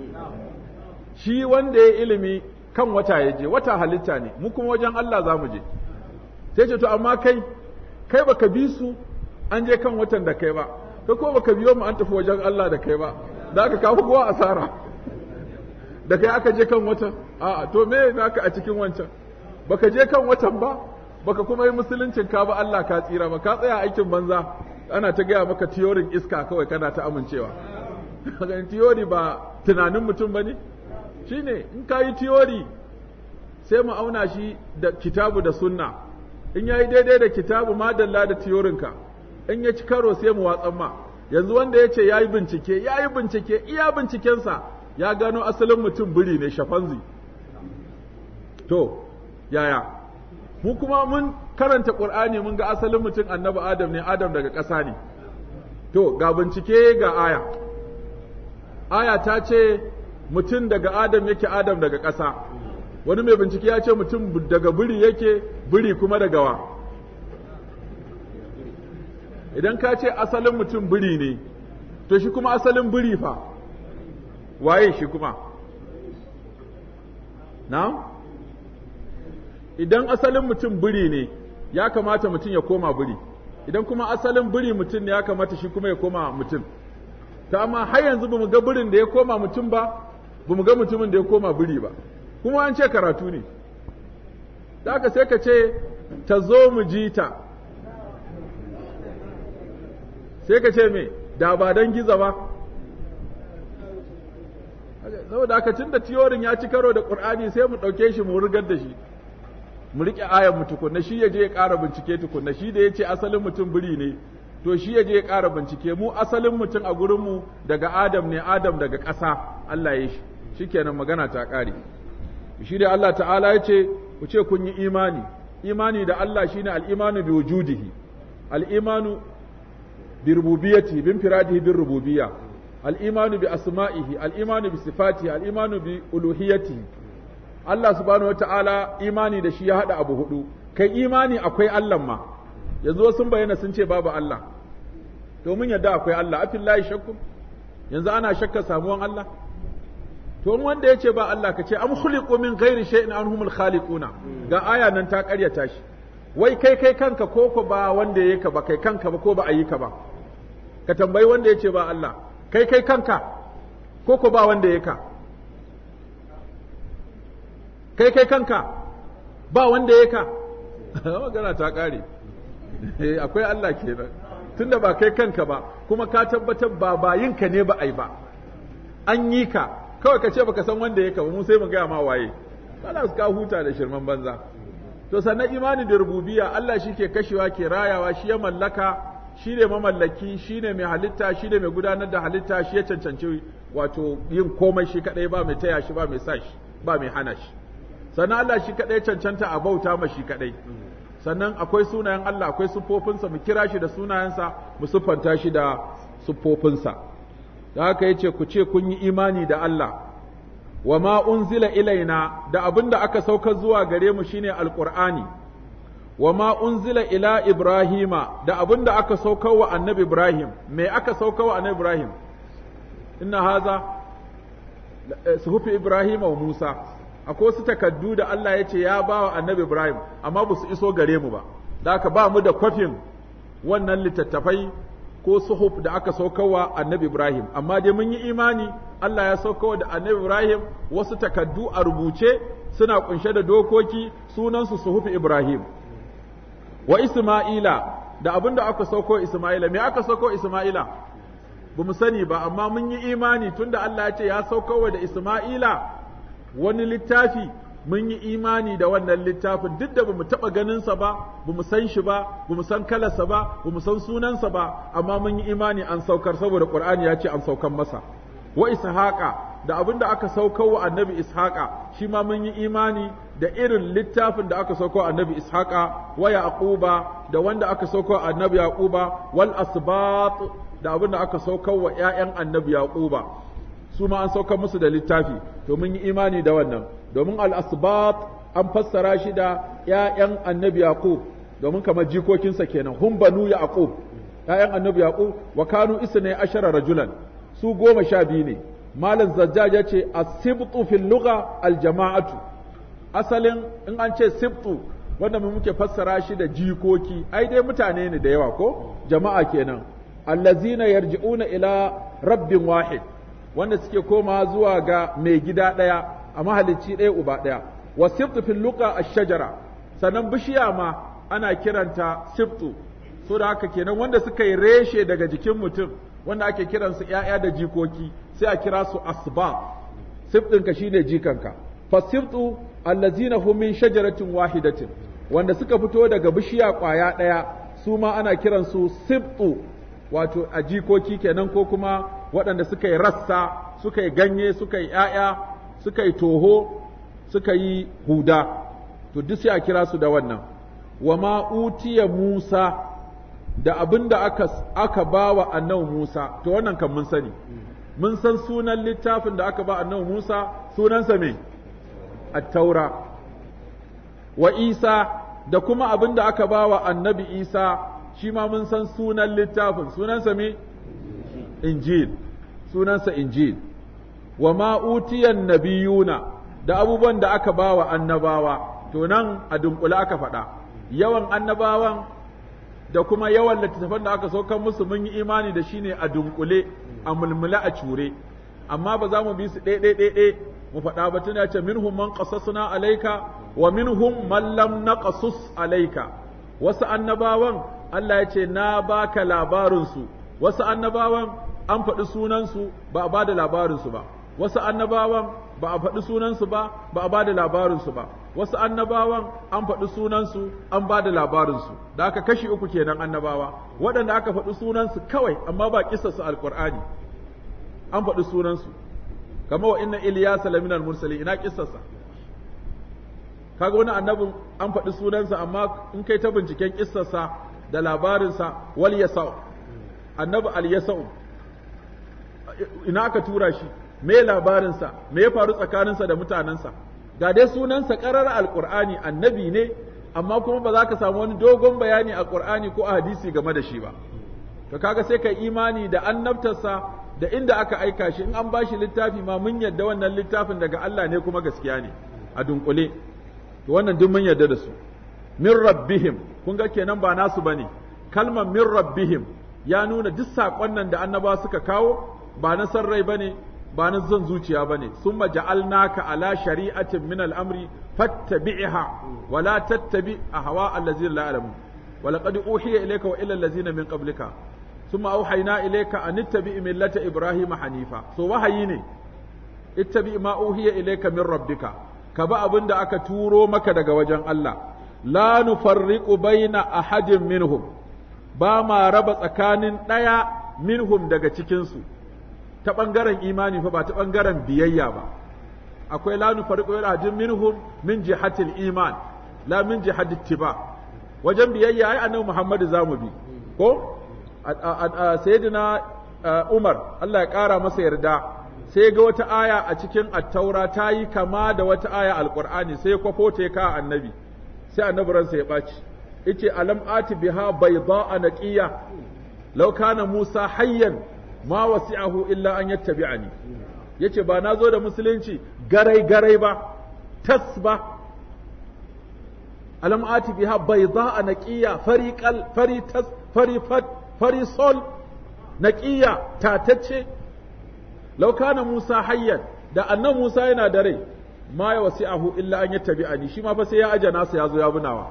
shi wanda ya ilimi kan wata ya je wata halitta ne mu kuma wajen Allah za mu je sai ce to amma kai kai baka bi su an je kan watan da kai ba kai ko baka biyo mu an tafi wajen Allah da kai ba da aka kawo kowa asara da kai aka je kan watan a'a to me naka a cikin wancan baka je kan watan ba baka kuma yi musuluncin ka ba Allah ka tsira ba ka tsaya aikin banza ana ta gaya maka tiyorin iska kawai kana ta amincewa tiyori ba tunanin mutum ba ne shine in ka yi tiyori sai mu auna shi da kitabu da sunna in ya yi daidai da kitabu madalla da tiyorinka in ya ci karo sai mu watsan ma yanzu wanda ya ce ya yi bincike ya yi bincike iya bincikensa ya gano asalin mutum biri ne shafanzi to yaya mu kuma mun karanta qur'ani mun ga asalin mutum annabi adam ne adam daga ƙasa ne to ga bincike ga aya aya ta ce mutum daga adam yake adam daga ƙasa wani mai bincike ya ce mutum daga biri yake biri kuma daga wa idan ka ce asalin mutum biri ne to shi kuma asalin biri fa waye shi kuma na idan asalin mutum biri ne ya kamata mutum ya koma biri idan kuma asalin biri mutum ne ya kamata shi kuma ya koma mutum ta amma har yanzu bamu ga birin da ya koma mutum ba bamu ga mutumin da ya koma biri ba kuma an ce karatu ne da haka sai ka ce ta zo mu ji ta sai ka ce me da ba don giza ba saboda haka tun da tiyorin ya ci karo da ƙur'ani sai mu ɗauke shi mu rigar da shi mu riƙe ayan mu tukunna shi ya je ya ƙara bincike tukunna shi da ya ce asalin mutum biri ne to shi ya je ya ƙara bincike mu asalin mutum a gurinmu daga adam ne adam daga ƙasa Allah ya shi shikenan magana ta ƙare shi da Allah ta'ala ya ce ku ce kun yi imani imani da Allah shine al-imanu bi wujudihi al-imanu bi rububiyyati bin firadihi bin rububiyya al-imanu bi asma'ihi al-imanu bi sifatihi al-imanu bi uluhiyyatihi Allah subhanahu wata'ala imani da shi ya hada abu hudu kai imani akwai Allah ma yanzu wasu bayyana sun ce babu Allah to mun yadda akwai Allah afillahi shakku yanzu ana shakka samuwan Allah to wanda ya ce ba Allah ka ce am khuliqu min ghairi shay'in anhumul khaliquna ga aya nan ta karyata shi wai kai kai kanka ko ko ba wanda yake ka ba kai kanka ba ko ba ayi ka ba ka tambayi wanda ya ce ba Allah kai kai kanka ko ko ba wanda yake ka kai kai kanka ba wanda yake ka magana ta kare eh akwai Allah kenan tunda ba kai kanka ba kuma ka tabbatar ba bayinka ne ba ai ba an yi ka kawai ka ce baka san wanda ya kama mu sai mu gaya ma waye bana su ka huta da shirman banza to sannan imani da rububiyya Allah shi ke kashewa ke rayawa shi ya mallaka shi ne mamallaki shi ne mai halitta shi ne mai gudanar da halitta shi ya cancanci wato yin komai shi kadai ba mai taya shi ba mai sa shi ba mai hana shi sannan Allah shi kadai cancanta a bauta ma shi kadai sannan akwai sunayen Allah akwai siffofinsa mu kira shi da sunayensa mu siffanta shi da siffofinsa da haka yace ku ce kun yi imani da Allah wa ma unzila ilaina da abin da aka sauka zuwa gare mu shine alqur'ani wa ma unzila ila ibrahima da abin da aka sauka wa annabi ibrahim me aka sauka wa annabi ibrahim inna haza suhufi Ibrahim wa Musa akwai wasu takaddu da Allah ya ce ya ba wa annabi Ibrahim amma ba su iso gare mu ba da haka ba mu da kwafin wannan littattafai ko suhuf da aka saukarwa annabi Ibrahim amma dai mun yi imani Allah ya saukarwa da annabi Ibrahim wasu takaddu a rubuce suna kunshe da dokoki sunansu suhufi Ibrahim wa Isma'ila da abinda aka sauko Isma'ila me aka sauko Isma'ila ba mu sani ba amma mun yi imani tunda Allah ya ce ya saukarwa da Isma'ila wani littafi mun yi imani da wannan littafin duk da bamu taɓa ganinsa ba bamu san shi ba bamu san kalarsa ba bamu san sunansa ba amma mun yi imani an saukar saboda Qur'ani ya ce an saukar masa wa ishaqa da abin da aka saukar wa annabi ishaqa shi ma mun yi imani da irin littafin da aka saukar annabi ishaqa wa yaquba da wanda aka saukar annabi yaquba wal asbat da abin da aka saukar wa ƴaƴan annabi yaquba su ma an saukar musu da littafi to mun yi imani da wannan domin al-asbat an fassara shi da ƴaƴan annabi yaqub domin kamar jikokinsa kenan hum banu yaqub ƴaƴan annabi yaqub wa kanu isna ashara rajulan su goma sha biyu ne malam zajjaj ya ce as-sibtu fil lugha al-jama'atu asalin in an ce sibtu wanda mu muke fassara shi da jikoki ai dai mutane ne da yawa ko jama'a kenan allazina yarji'una ila rabbin wahid wanda suke koma zuwa ga mai gida ɗaya a mahalicci ɗaya uba ɗaya wa sibtu fil luqa ash-shajara sannan bishiya ma ana kiranta sibtu so da haka kenan wanda suka yi reshe daga jikin mutum wanda ake kiransu ƴaƴa da jikoki sai a kira su asba sibtinka shine jikanka fa sibtu allazina hum min shajaratin wahidatin wanda suka fito daga bishiya ƙwaya ɗaya su ma ana kiransu sibtu wato a jikoki kenan ko kuma waɗanda suka yi rassa suka yi ganye suka yi ‘ya'ya suka yi toho suka yi huda to duk sai a kira su da wannan wa ma'utiya Musa da abin da aka, aka ba wa annabi Musa to wannan kan mun sani mun san sunan littafin da aka ba annabi Musa sunansa me at-taura wa Isa da kuma abin da aka ba wa annabi Isa shi ma mun san sunan littafin sunansa me injil sunansa injil wa ma'utiyan nabiyuna da abubuwan da aka ba wa annabawa to nan a dunkule aka faɗa yawan annabawan da kuma yawan littattafan da aka saukan musu mun yi imani da shi ne a dunkule a mulmule a cure amma ba za mu bi su ɗaiɗaiɗaiɗai mu faɗa ba tuna ce minhum man qasasna alaika wa minhum man lam naqasus alaika wasu annabawan Allah ya ce na baka labarinsu wasu annabawan an faɗi sunansu ba a ba da labarinsu ba wasu annabawan ba a faɗi sunansu ba ba a ba da labarinsu ba wasu annabawan an faɗi sunansu an ba da labarinsu da aka kashi uku kenan annabawa waɗanda aka faɗi sunansu kawai amma ba kisarsu alƙur'ani an faɗi sunansu kamar wa inna iliyasa laminal mursali ina kisarsa kaga wani annabin an faɗi sunansa amma in kai ta binciken kissarsa da labarinsa wal yasau annabi al yasau ina aka tura shi me labarinsa me ya faru tsakaninsa da mutanensa ga dai sunansa ƙarar alƙur'ani annabi ne amma kuma ba za ka samu wani dogon bayani a ƙur'ani ko a hadisi game da shi ba to kaga sai ka imani da annabtarsa da inda aka aika shi in an ba shi littafi ma mun yadda wannan littafin daga Allah ne kuma gaskiya ne a dunkule to wannan duk mun yarda da su min rabbihim kun ga kenan ba nasu bane kalmar min rabbihim ya nuna duk saƙon nan da annaba suka kawo ba na san rai bane ba na zan zuciya bane summa ja'alnaka ala shari'atin min al-amri fattabi'ha wa la tattabi ahwa allazina la ya'lamun wa laqad uhiya ilayka wa ila allazina min qablika thumma awhayna ilayka an ittabi' millata ibrahima hanifa so wahayi ne ittabi ma uhiya ilayka min rabbika ka bi abin da aka turo maka daga wajen Allah, la nufarriqu baina ahadin minhum, ba ma raba tsakanin ɗaya minhum daga cikinsu, ta ɓangaren imani fa ba ta ɓangaren biyayya ba. Akwai la nufarriqu baina ahadin minhum min jihatil iman, la min jihatil tiba. Wajen biyayya ai annabi Muhammadu za mu bi, ko? Sayyidina Umar, Allah ya ƙara masa yarda, sai ga wata aya a cikin attaura ta yi kama da wata aya alkur'ani sai kwafo ta ka annabi sai annabi ransa ya ɓaci yace alam ati biha bayda naqiya law kana musa hayyan ma wasi'ahu illa an yattabi'ani yace ba na zo da musulunci garai garai ba tas ba alam ati biha bayda naqiya fariqal fari tas fari fat fari sol naqiya tatacce law kana Musa hayyan da annan Musa yana da rai ma ya wasi'ahu illa an yattabi'ani shi ma fa sai ya aje nasa ya zo ya bunawa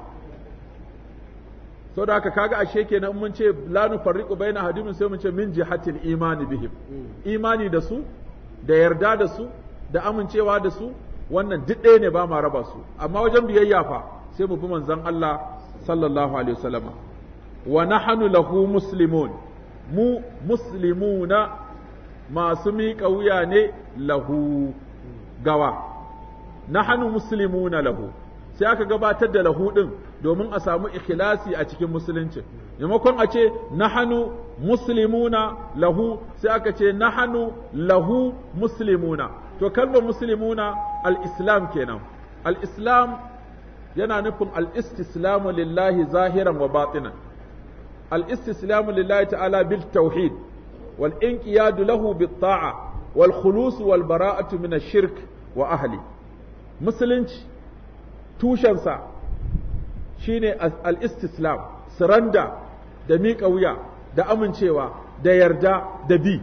sau da haka kaga ashe kenan mun ce la nufarriqu baina hadimin sai mun ce min jihatil imani bihim imani da su da yarda da su da amincewa da su wannan duk ɗaya ne ba ma raba su amma wajen biyayya fa sai mu bi manzon Allah sallallahu alaihi wasallama wa nahnu lahu muslimun mu muslimuna masu miƙa wuya ne lahu gawa nahnu muslimuna lahu sai aka gabatar da lahu din domin a samu ikhlasi a cikin musulunci maimakon a ce nahanu muslimuna lahu sai aka ce nahanu lahu muslimuna to kalmar muslimuna al-islam kenan al-islam yana nufin al-istislamu lillahi zahiran wa batinan al-istislamu lillahi ta'ala bil tauhid wal inqiyadu lahu bit ta'a wal khulus wal bara'atu min ash-shirk wa ahli musulunci tushensa shine al-istislam suranda da miƙa wuya da amincewa da yarda da bi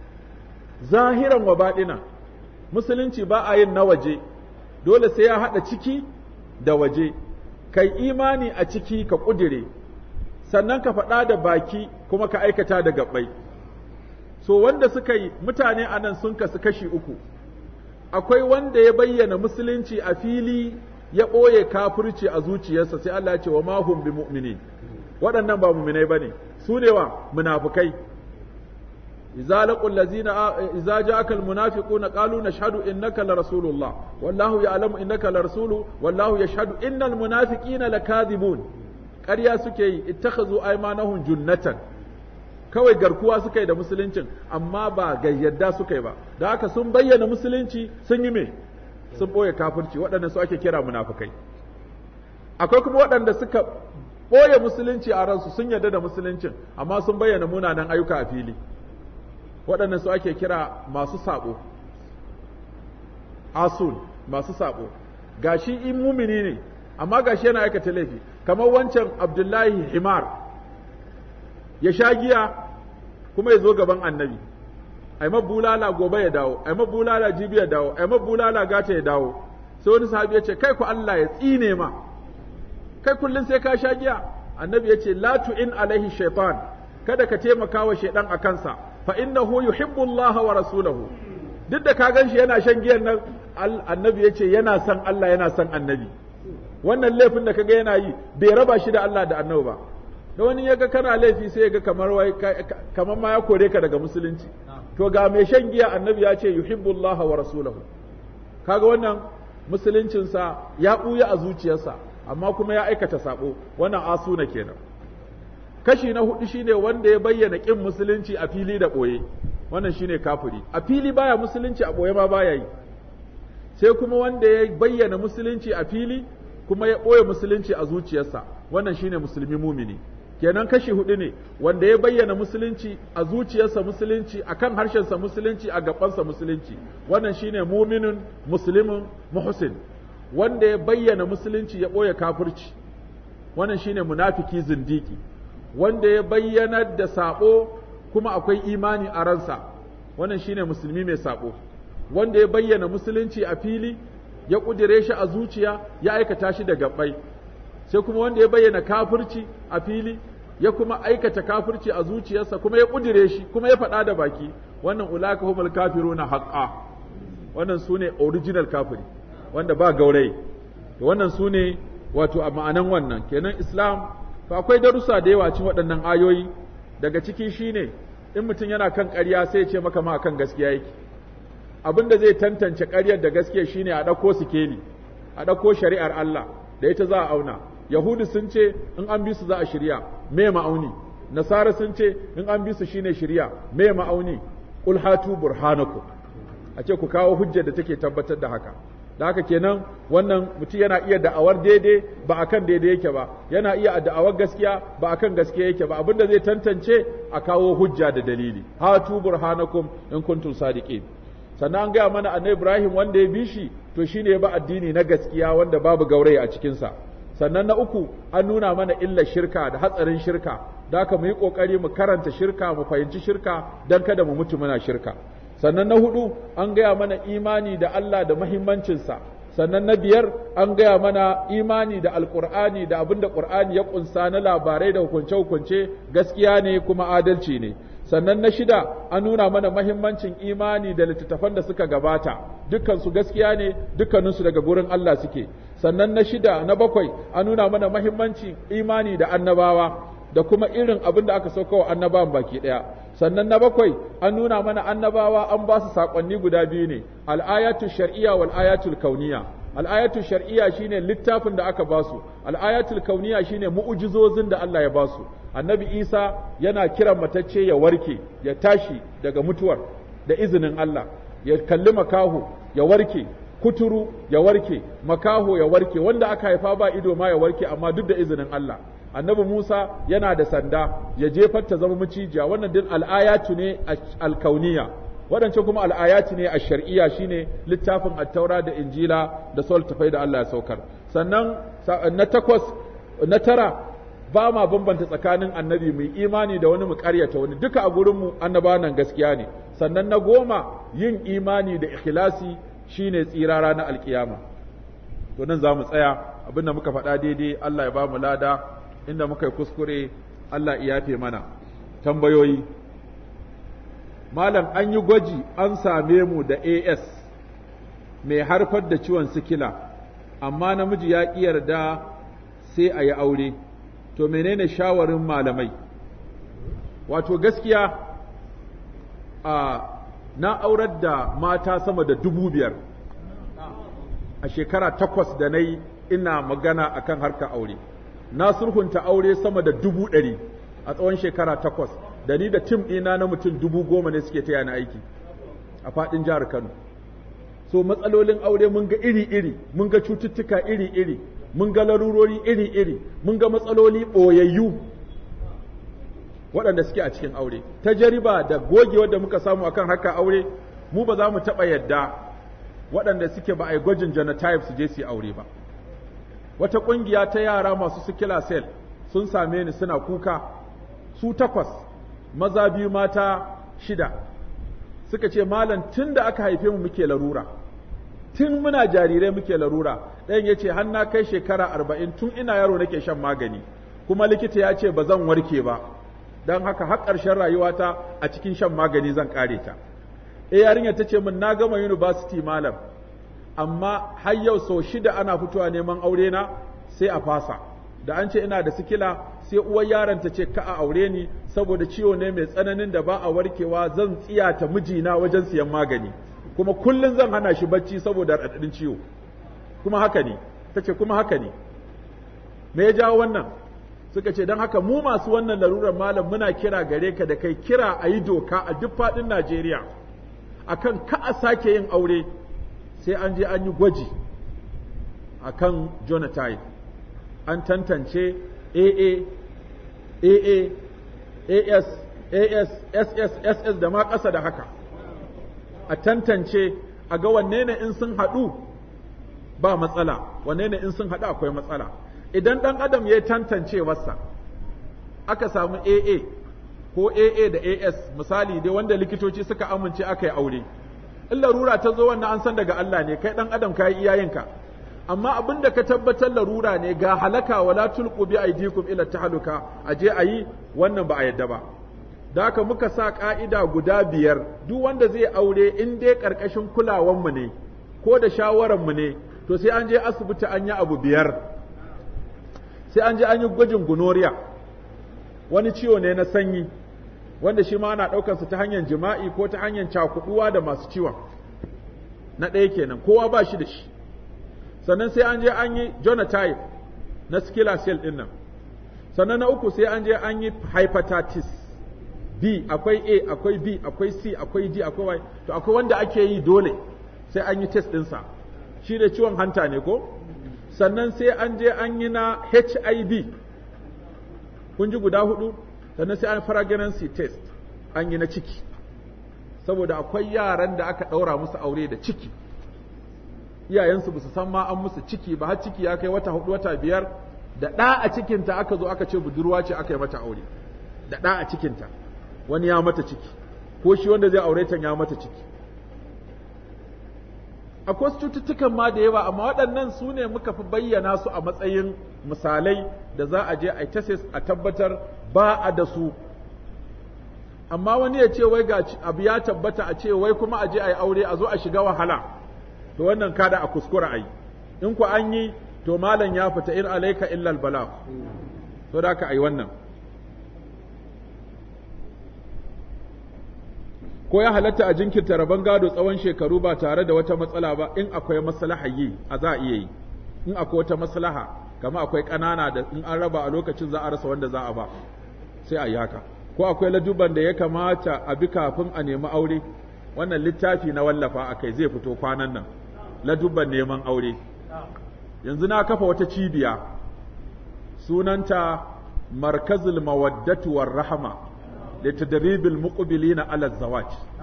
zahiran wa baɗina musulunci ba a yin na waje dole sai ya haɗa ciki da waje kai imani a ciki ka ƙudire sannan ka faɗa da baki kuma ka aikata da gaɓai so wanda suka yi mutane a nan sun kasu kashi uku akwai wanda ya bayyana musulunci a fili ya ɓoye kafirci a zuciyarsa sai Allah ya ce wa mahum bi mu'minin waɗannan ba mu'minai bane su ne wa munafikai idza laqul ladzina idza ja'aka al munafiquna qalu nashhadu innaka la rasulullah wallahu ya'lamu innaka la rasulu wallahu yashhadu innal munafiqina lakadhibun ƙarya suke yi ittakhazu aymanahum junnatan kawai garkuwa suka yi da musuluncin amma ba gayyada suka yi ba da haka sun bayyana musulunci sun yi me sun ɓoye kafirci waɗanda su ake kira munafukai akwai kuma waɗanda suka ɓoye musulunci a ransu sun yarda da musuluncin amma sun bayyana munanan ayyuka a fili waɗanda su ake kira masu saɓo asul masu saɓo gashi in mumini ne amma gashi yana aikata laifi kamar wancan abdullahi himar ya sha giya kuma ya zo gaban annabi ai bulala gobe ya dawo ai bulala jibi ya dawo ai bulala gata ya dawo sai wani sahabi ya ce kai ku Allah ya tsine ma kai kullun sai ka sha giya annabi ya ce la tu'in alaihi shaitan kada ka taimaka wa shaidan a kansa fa innahu yuhibbu Allah wa rasulahu duk da ka gan shi yana shan giyan nan annabi ya ce yana son Allah yana son annabi wannan laifin da kaga yana yi bai raba shi da Allah da annabi ba da wani ya ga kana laifi sai ya ga kamar wai kamar ma ya kore ka daga musulunci to ga mai shan giya annabi ya ce yuhibbullaha wa rasulahu kaga wannan musuluncinsa ya ɓuya a zuciyarsa amma kuma ya aikata sabo wannan asuna kenan kashi na hudu shine wanda ya bayyana kin musulunci a fili da ɓoye wannan shine kafiri a fili baya musulunci a ɓoye ma baya yi sai kuma wanda ya bayyana musulunci a fili kuma ya ɓoye musulunci a zuciyarsa wannan shine musulmi mumini kenan kashi hudu ne wanda ya bayyana musulunci a zuciyarsa musulunci a kan harshensa musulunci a gabansa musulunci wannan shine muminin muslimin muhsin wanda ya bayyana musulunci ya ɓoye kafirci wannan shine munafiki zindiki wanda ya bayyana da saɓo kuma akwai imani a ransa wannan shine musulmi mai saɓo wanda ya bayyana musulunci a fili ya ƙudire shi a zuciya ya aikata shi da gabbai sai kuma wanda ya bayyana kafirci a fili ya kuma aikata kafirci a zuciyarsa kuma ya ƙudire shi kuma ya faɗa da baki wannan ulaka humul kafiruna haqqa wannan sune original kafiri wanda ba gaurayi to wannan sune wato a ma'anan wannan kenan islam to akwai darussa da yawa cikin waɗannan ayoyi daga ciki shine in mutum yana kan ƙarya sai ya ce maka ma kan gaskiya yake abin da zai tantance ƙaryar da gaskiya shine a ɗauko sikeli a ɗauko shari'ar Allah da ita za a auna yahudu sun ce in an bi su za a shirya me ma'auni nasara sun ce in an bi su shine shirya me ma'auni qul hatu burhanakum a ce ku kawo hujjar da take tabbatar da haka da haka kenan wannan mutum yana iya da'awar daidai ba akan daidai yake ba yana iya da'awar gaskiya ba akan gaskiya yake ba abinda zai tantance a kawo hujja da dalili hatu burhanakum in kuntum sadiqin sannan an gaya mana annabi Ibrahim wanda ya bi shi to shine ya ba addini na gaskiya wanda babu gaurayi a cikinsa sannan na uku an nuna mana illar shirka da hatsarin shirka da haka mu yi ƙoƙari mu karanta shirka mu fahimci shirka don kada mu mutu muna shirka sannan na hudu an gaya mana imani da Allah da mahimmancinsa sannan na biyar an gaya mana imani da alkur'ani da abin da ƙur'ani ya ƙunsa na labarai da hukunce-hukunce gaskiya ne kuma adalci ne sannan na shida an nuna mana mahimmancin imani da littattafan da suka gabata dukkansu gaskiya ne dukkaninsu daga gurin Allah suke sannan na shida na bakwai an nuna mana mahimmancin imani da annabawa da kuma irin abin da aka sauka wa annabawan baki ɗaya sannan na bakwai an nuna mana annabawa an ba su saƙonni guda biyu ne al'ayatu shar'iyya wal ayatul kauniya al'ayatu shar'iyya shine littafin da aka ba su al'ayatul kauniya shine mu'ujizozin da Allah ya ba su annabi Isa yana kiran matacce ya warke ya tashi daga mutuwar da izinin Allah ya kalli makaho ya warke kuturu ya warke makaho ya warke wanda aka haifa ba ido ma ya warke amma duk da izinin Allah annabi Musa yana da sanda ya jefar ta zama macijiya wannan din al'ayatu ne alkauniya waɗancan kuma al'ayatu ne a shar'iyya shine littafin attaura da injila da sol tafai da Allah ya saukar sannan na takwas na tara ba ma bambanta tsakanin annabi mai imani da wani mu karyata wani duka a gurinmu annaba nan gaskiya ne sannan na goma yin imani da ikhlasi shine tsira ranar alkiyama to nan za mu tsaya abinda muka faɗa daidai Allah ya ba mu lada inda muka yi kuskure Allah ya yafe mana tambayoyi malam an yi gwaji an same mu da AS mai harfar da ciwon sikila amma namiji ya ƙi yarda sai a yi aure to menene shawarin malamai wato gaskiya a na aurar da mata sama da dubu biyar a shekara takwas da na yi ina magana akan harkar aure na sulhunta aure sama da dubu ɗari a tsawon shekara takwas da ni da tim ɗina na mutum dubu goma ne suke taya na aiki a faɗin jihar Kano. So matsalolin aure mun ga iri-iri, mun ga cututtuka iri-iri, mun ga larurori iri-iri, mun ga matsaloli ɓoyayyu waɗanda suke a cikin aure. Ta jariba da gogewar da muka samu akan haka aure, mu ba za mu taɓa yadda waɗanda suke ba a yi gwajin genotype su je su yi aure ba. Wata ƙungiya ta yara masu sikila cell sun same ni suna kuka, su takwas maza biyu mata shida suka ce malam tun da aka haife mu muke larura tun muna jarirai muke larura ɗayan ya ce na kai shekara arba'in tun ina yaro nake shan magani kuma likita ya ce ba zan warke ba don haka har ƙarshen rayuwata a cikin shan magani zan ƙare ta e yarinya ta ce min na gama university malam amma har yau sau shida ana fitowa neman aure na sai a fasa da an ce ina da sikila sai uwar yaron ta ce ka a aure ni saboda ciwo ne mai tsananin da ba a warkewa zan tsiyata mijina wajen siyan magani kuma kullum zan hana shi bacci saboda raɗaɗin ciwo kuma haka ne ta ce kuma haka ne me ya jawo wannan suka ce don haka mu masu wannan larurar malam muna kira gare ka da kai kira a yi doka a duk faɗin Najeriya akan ka a sake yin aure sai an je an yi gwaji akan Jonathan an tantance AA AA AS AS SS SS da ma ƙasa da haka a tantance a ga wanne ne in sun haɗu ba matsala wanne ne in sun haɗu akwai matsala idan ɗan adam ya tantance wasa aka samu AA ko AA da AS misali dai wanda likitoci suka amince aka yi aure in larura ta zo wannan an san daga Allah ne kai ɗan adam ka yi iyayenka amma abin da ka tabbatar larura ne ga halaka wala tulqu bi aydikum ila tahluka aje ayi wannan ba a yadda ba da haka muka sa ka'ida guda biyar duk wanda zai aure in dai karkashin kulawan mu ne ko da shawaran mu ne to sai an je asibiti an yi abu biyar sai an je an yi gwajin gonoriya wani ciwo ne na sanyi wanda shi ma ana ɗaukar ta hanyar jima'i ko ta hanyar cakuduwa da masu ciwon na ɗaya kenan kowa ba shi da shi sannan sai an je an yi genotype na skilla cell ɗin nan sannan na uku sai an je an yi hepatitis B akwai A akwai B akwai C akwai D akwai Y to akwai wanda ake yi dole sai an yi test ɗinsa shi da ciwon hanta ne ko sannan sai an je an yi na HIV kun ji guda hudu sannan sai an pregnancy test an yi na ciki saboda akwai yaran da aka ɗaura musu aure da ciki iyayensu ba su san ma an musu ciki ba har ciki ya kai wata hudu wata biyar da ɗa a cikinta aka zo aka ce budurwa ce aka yi mata aure da ɗa a cikinta wani ya mata ciki ko shi wanda zai aure ta ya mata ciki akwai wasu cututtukan ma da yawa amma waɗannan su ne muka fi bayyana su a matsayin misalai da za a je a tesis a tabbatar ba a da su amma wani ya ce wai ga abu ya tabbata a ce wai kuma a je a yi aure a zo a shiga wahala to wannan kada a kuskura a yi in ku an yi to malam ya fita in alaika illal bala to da ka a yi wannan ko ya halatta a jinkirta rabon gado tsawon shekaru ba tare da wata matsala ba in akwai maslaha yi a za a iya yi in akwai wata maslaha kama akwai ƙanana da in an raba a lokacin za a rasa wanda za a ba sai a yi haka ko akwai laduban da ya kamata a bi kafin a nemi aure wannan littafi na wallafa a kai zai fito kwanan nan laduban neman aure yanzu na kafa wata cibiya sunanta markazul mawaddatu war rahama da tadribil muqbilina ala zawaj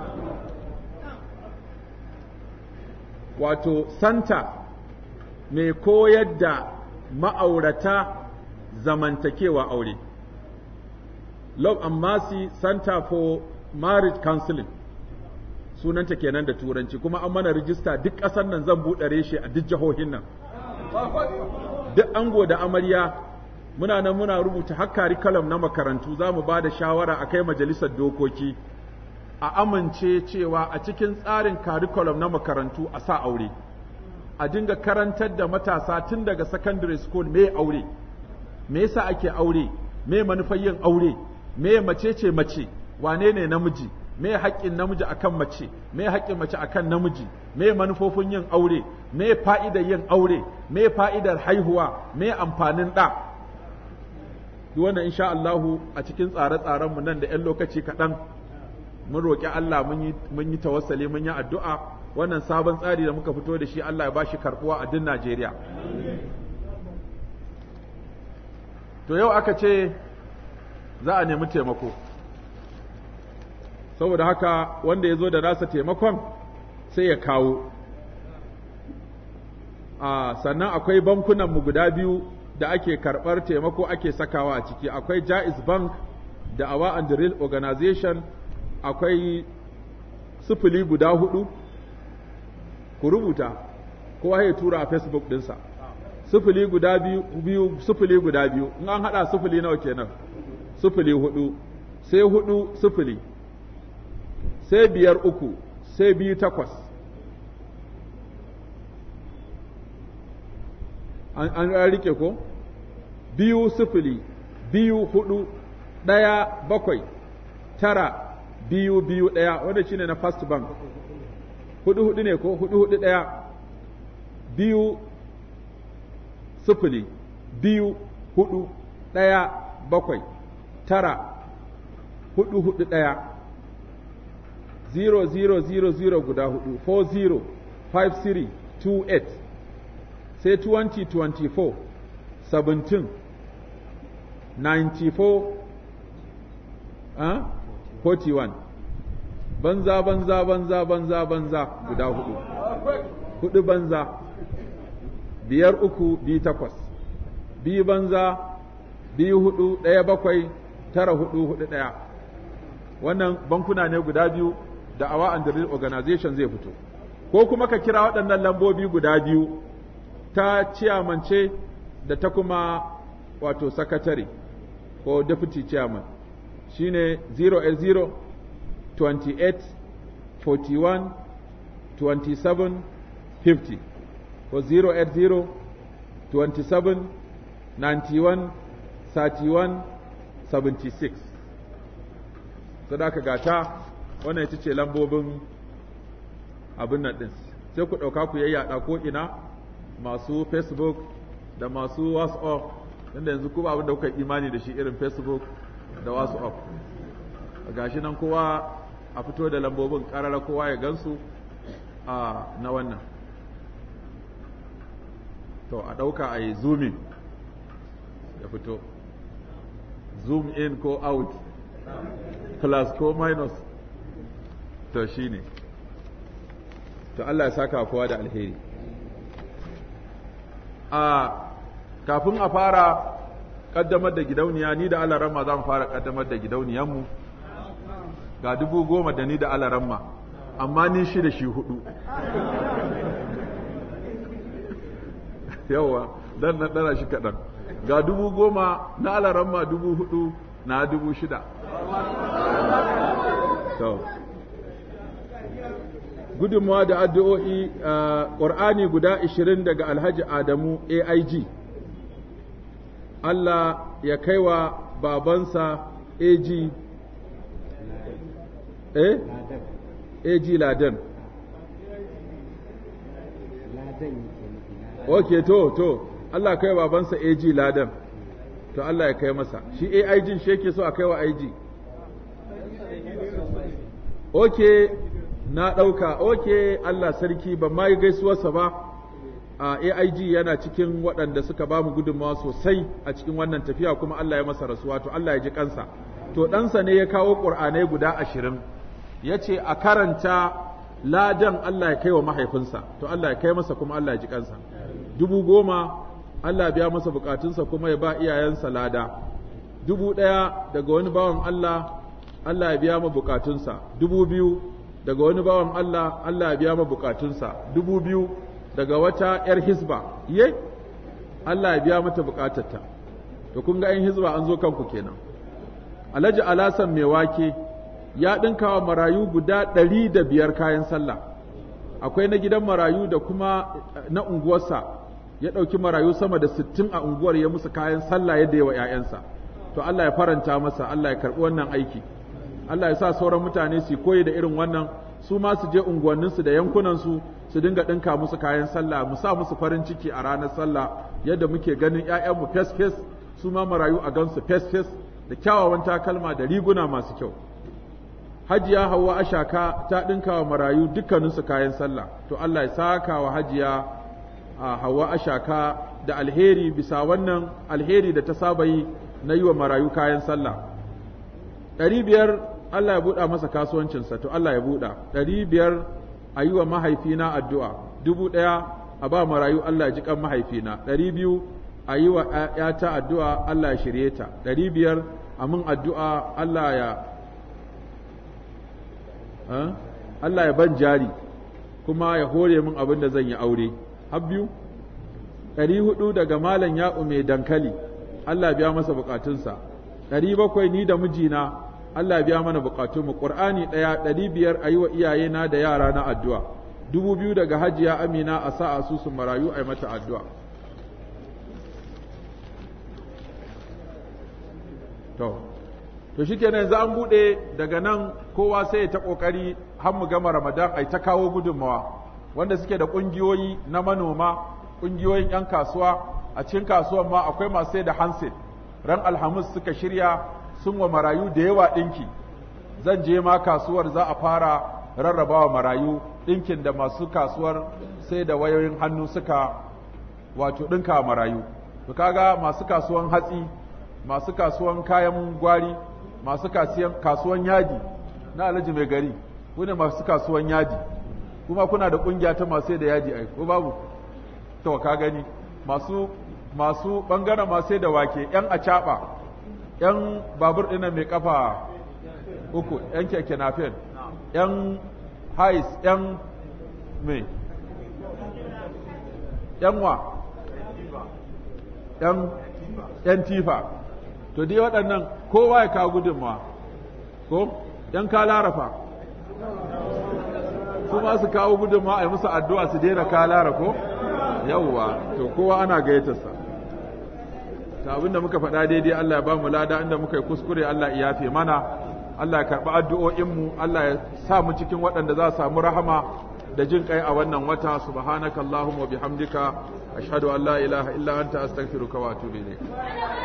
wato santa mai koyar da ma'aurata zamantakewa aure Love and Mercy Center for Marriage Counseling sunanta kenan da turanci kuma an mana rijista duk ƙasar nan zan buɗe reshe a duk jihohin nan duk ango da amarya muna nan muna rubuta har curriculum na makarantu za mu ba da shawara a kai majalisar dokoki a amince cewa a cikin tsarin curriculum na makarantu a sa aure a dinga karantar da matasa tun daga secondary school me aure me yasa ake aure me manufar yin aure me mace ce mace wane ne namiji me haƙƙin namiji akan mace me haƙƙin mace akan namiji me manufofin yin aure me fa'idar yin aure me fa'idar haihuwa me amfanin ɗa duk wannan insha Allahu a cikin tsare-tsaren mu nan da 'yan lokaci kaɗan mun roƙi Allah mun yi tawassali mun yi addu'a wannan sabon tsari da muka fito da shi Allah ya bashi karɓuwa a duk Najeriya to yau aka ce za a nemi taimako saboda haka wanda ya zo da nasa taimakon sai ya kawo a sannan akwai bankunanmu guda biyu da ake karɓar taimako ake sakawa a ciki akwai jaiz bank da awa and real organization akwai sufuli guda hudu ku rubuta kowa ya tura a facebook dinsa sufuli guda biyu, biyu sufuli guda biyu in an hada sufuli nawa kenan sufuli hudu sai hudu sufuli sai biyar uku sai biyu takwas an, an rike ko biyu sufuli biyu hudu ɗaya bakwai tara biyu biyu ɗaya wanda shine na first bank hudu hudu ne ko hudu hudu ɗaya biyu sufuli biyu hudu ɗaya bakwai tara hudu hudu ɗaya zero zero zero zero guda hudu four zero five three two eight sai twenty twenty four seventeen ninety four ah forty one banza banza banza banza banza guda hudu hudu banza biyar uku biyu takwas biyu banza biyu hudu ɗaya bakwai tara hudu hudu ɗaya wannan bankuna ne guda biyu da awa and real organization zai fito ko kuma ka kira waɗannan lambobi guda biyu ta ciyamance da ta kuma wato sakatare ko deputy chairman shine 0 28 41 27 50 ko 080 27 91 31 76 sadaka gata wannan ita ce lambobin abin nan ɗin sai ku ɗauka ku yayyada ko ina masu facebook da masu whatsapp inda yanzu kuma abin da kuka imani da shi irin facebook da whatsapp gashi nan kowa a fito da lambobin ƙarara kowa ya gansu a na wannan to a ɗauka a yi zooming ya fito zoom in ko out plus ko minus to shine to Allah ya saka kowa da alheri a kafin a fara kaddamar da gidauniya ni da alaramma za mu fara kaddamar da gidauniyanmu ga dubu goma da ni da alaramma amma ni shi da shi hudu yawa dan nan dana shi kaɗan ga dubu goma na alaramma dubu hudu na dubu shida to gudunmawa da addu'o'i ƙur'ani guda ashirin daga alhaji adamu aig Allah ya kai wa babansa AG eh AG Ladan Ok to to Allah kai wa babansa AG Ladan to Allah ya kai masa shi AIG shi yake so a kai wa IG Ok na ɗauka ok Allah sarki ban ma yi gaisuwarsa ba a AIG yana cikin waɗanda suka ba mu gudunmawa sosai a cikin wannan tafiya kuma Allah ya masa rasuwa to Allah ya ji kansa to ɗansa ne ya kawo ƙur'anai guda ashirin ya ce a karanta ladan Allah ya kai wa mahaifinsa to Allah ya kai masa kuma Allah ya ji kansa dubu goma Allah biya masa bukatunsa kuma ya ba iyayensa lada dubu ɗaya daga wani bawan Allah Allah ya biya ma bukatunsa dubu biyu daga wani bawan Allah Allah ya biya ma bukatunsa dubu biyu daga wata ‘yar hisba, ye, Allah ya biya mata bukatarta, to kun ga ‘yan hisba an zo kanku kenan. Alhaji Alasan mai wake ya ɗinka wa marayu guda ɗari da biyar kayan sallah, akwai na gidan marayu da kuma na unguwarsa, ya ɗauki marayu sama da sittin a unguwar ya musu kayan sallah yadda yawa ‘ya'yansa. To Allah ya faranta masa, Allah ya karɓi wannan aiki. Allah ya sa sauran mutane su koyi da irin wannan su ma su je unguwanninsu da yankunansu su dinga ɗinka musu kayan sallah mu sa musu farin ciki a ranar sallah yadda muke ganin ‘ya'yanmu fes-fes su ma marayu a gansu fes-fes da kyawawan takalma da riguna masu kyau hajiya hawa ashaka ta ɗinka wa marayu dukkaninsu kayan sallah to Allah ya saka wa hajiya a hawa ashaka da alheri bisa wannan alheri da ta saba yi na yi wa marayu kayan sallah ɗari biyar Allah ya buɗa masa kasuwancinsa to Allah ya buɗa ɗari biyar a yi wa mahaifina addu'a dubu ɗaya a ba marayu Allah ya ji kan mahaifina ɗari biyu a yi wa ‘yata addu'a Allah ya shirye ta ɗari biyar a min addu'a Allah ya Allah ya ban jari kuma ya hore min abin da zan yi aure har biyu ɗari hudu daga malam ya'u mai dankali Allah biya masa bukatunsa ɗari bakwai ni da mijina Allah biya mana bukatunmu Qur'ani ɗaya ɗari biyar a yi wa iyayena da yara na addu'a dubu biyu daga hajiya amina a sa asusun marayu a yi mata addu'a to to shikenan yanzu an buɗe daga nan kowa sai ya ta ƙoƙari har mu gama ramadan ai ta kawo gudunmawa wanda suke da ƙungiyoyi na manoma ƙungiyoyin 'yan kasuwa a cikin kasuwan ma akwai masu sai da hanset ran alhamis suka shirya sun wa marayu da yawa ɗinki zan je ma kasuwar za a fara rarrabawa marayu ɗinkin da masu kasuwar sai da wayoyin hannu suka wato ɗinka marayu to kaga masu kasuwan hatsi masu kasuwan kayan gwari masu kasuwan yadi na alhaji mai gari ne masu kasuwan yadi kuma kuna da ƙungiya ta masu da yadi ai ko babu to ka gani masu masu bangaren masu da wake yan acaɓa yan babur ɗina mai kafa uku yan keke nafen yan hais yan mai yan wa yan yan tifa to dai waɗannan kowa ya kawo gudunmawa ko yan ka larafa su ma su kawo gudunmawa a yi musu addu'a su daina ka lara ko yawwa to kowa ana gayyatarsa ta abinda muka faɗa daidai Allah ya ba mu lada inda muka yi kuskure Allah ya yafe mana Allah ya karɓi addu'o'inmu Allah ya sa mu cikin waɗanda za su samu rahama da jin kai a wannan wata subhanakallahumma wa bihamdika ashhadu an la ilaha illa anta astaghfiruka wa atubu ilayk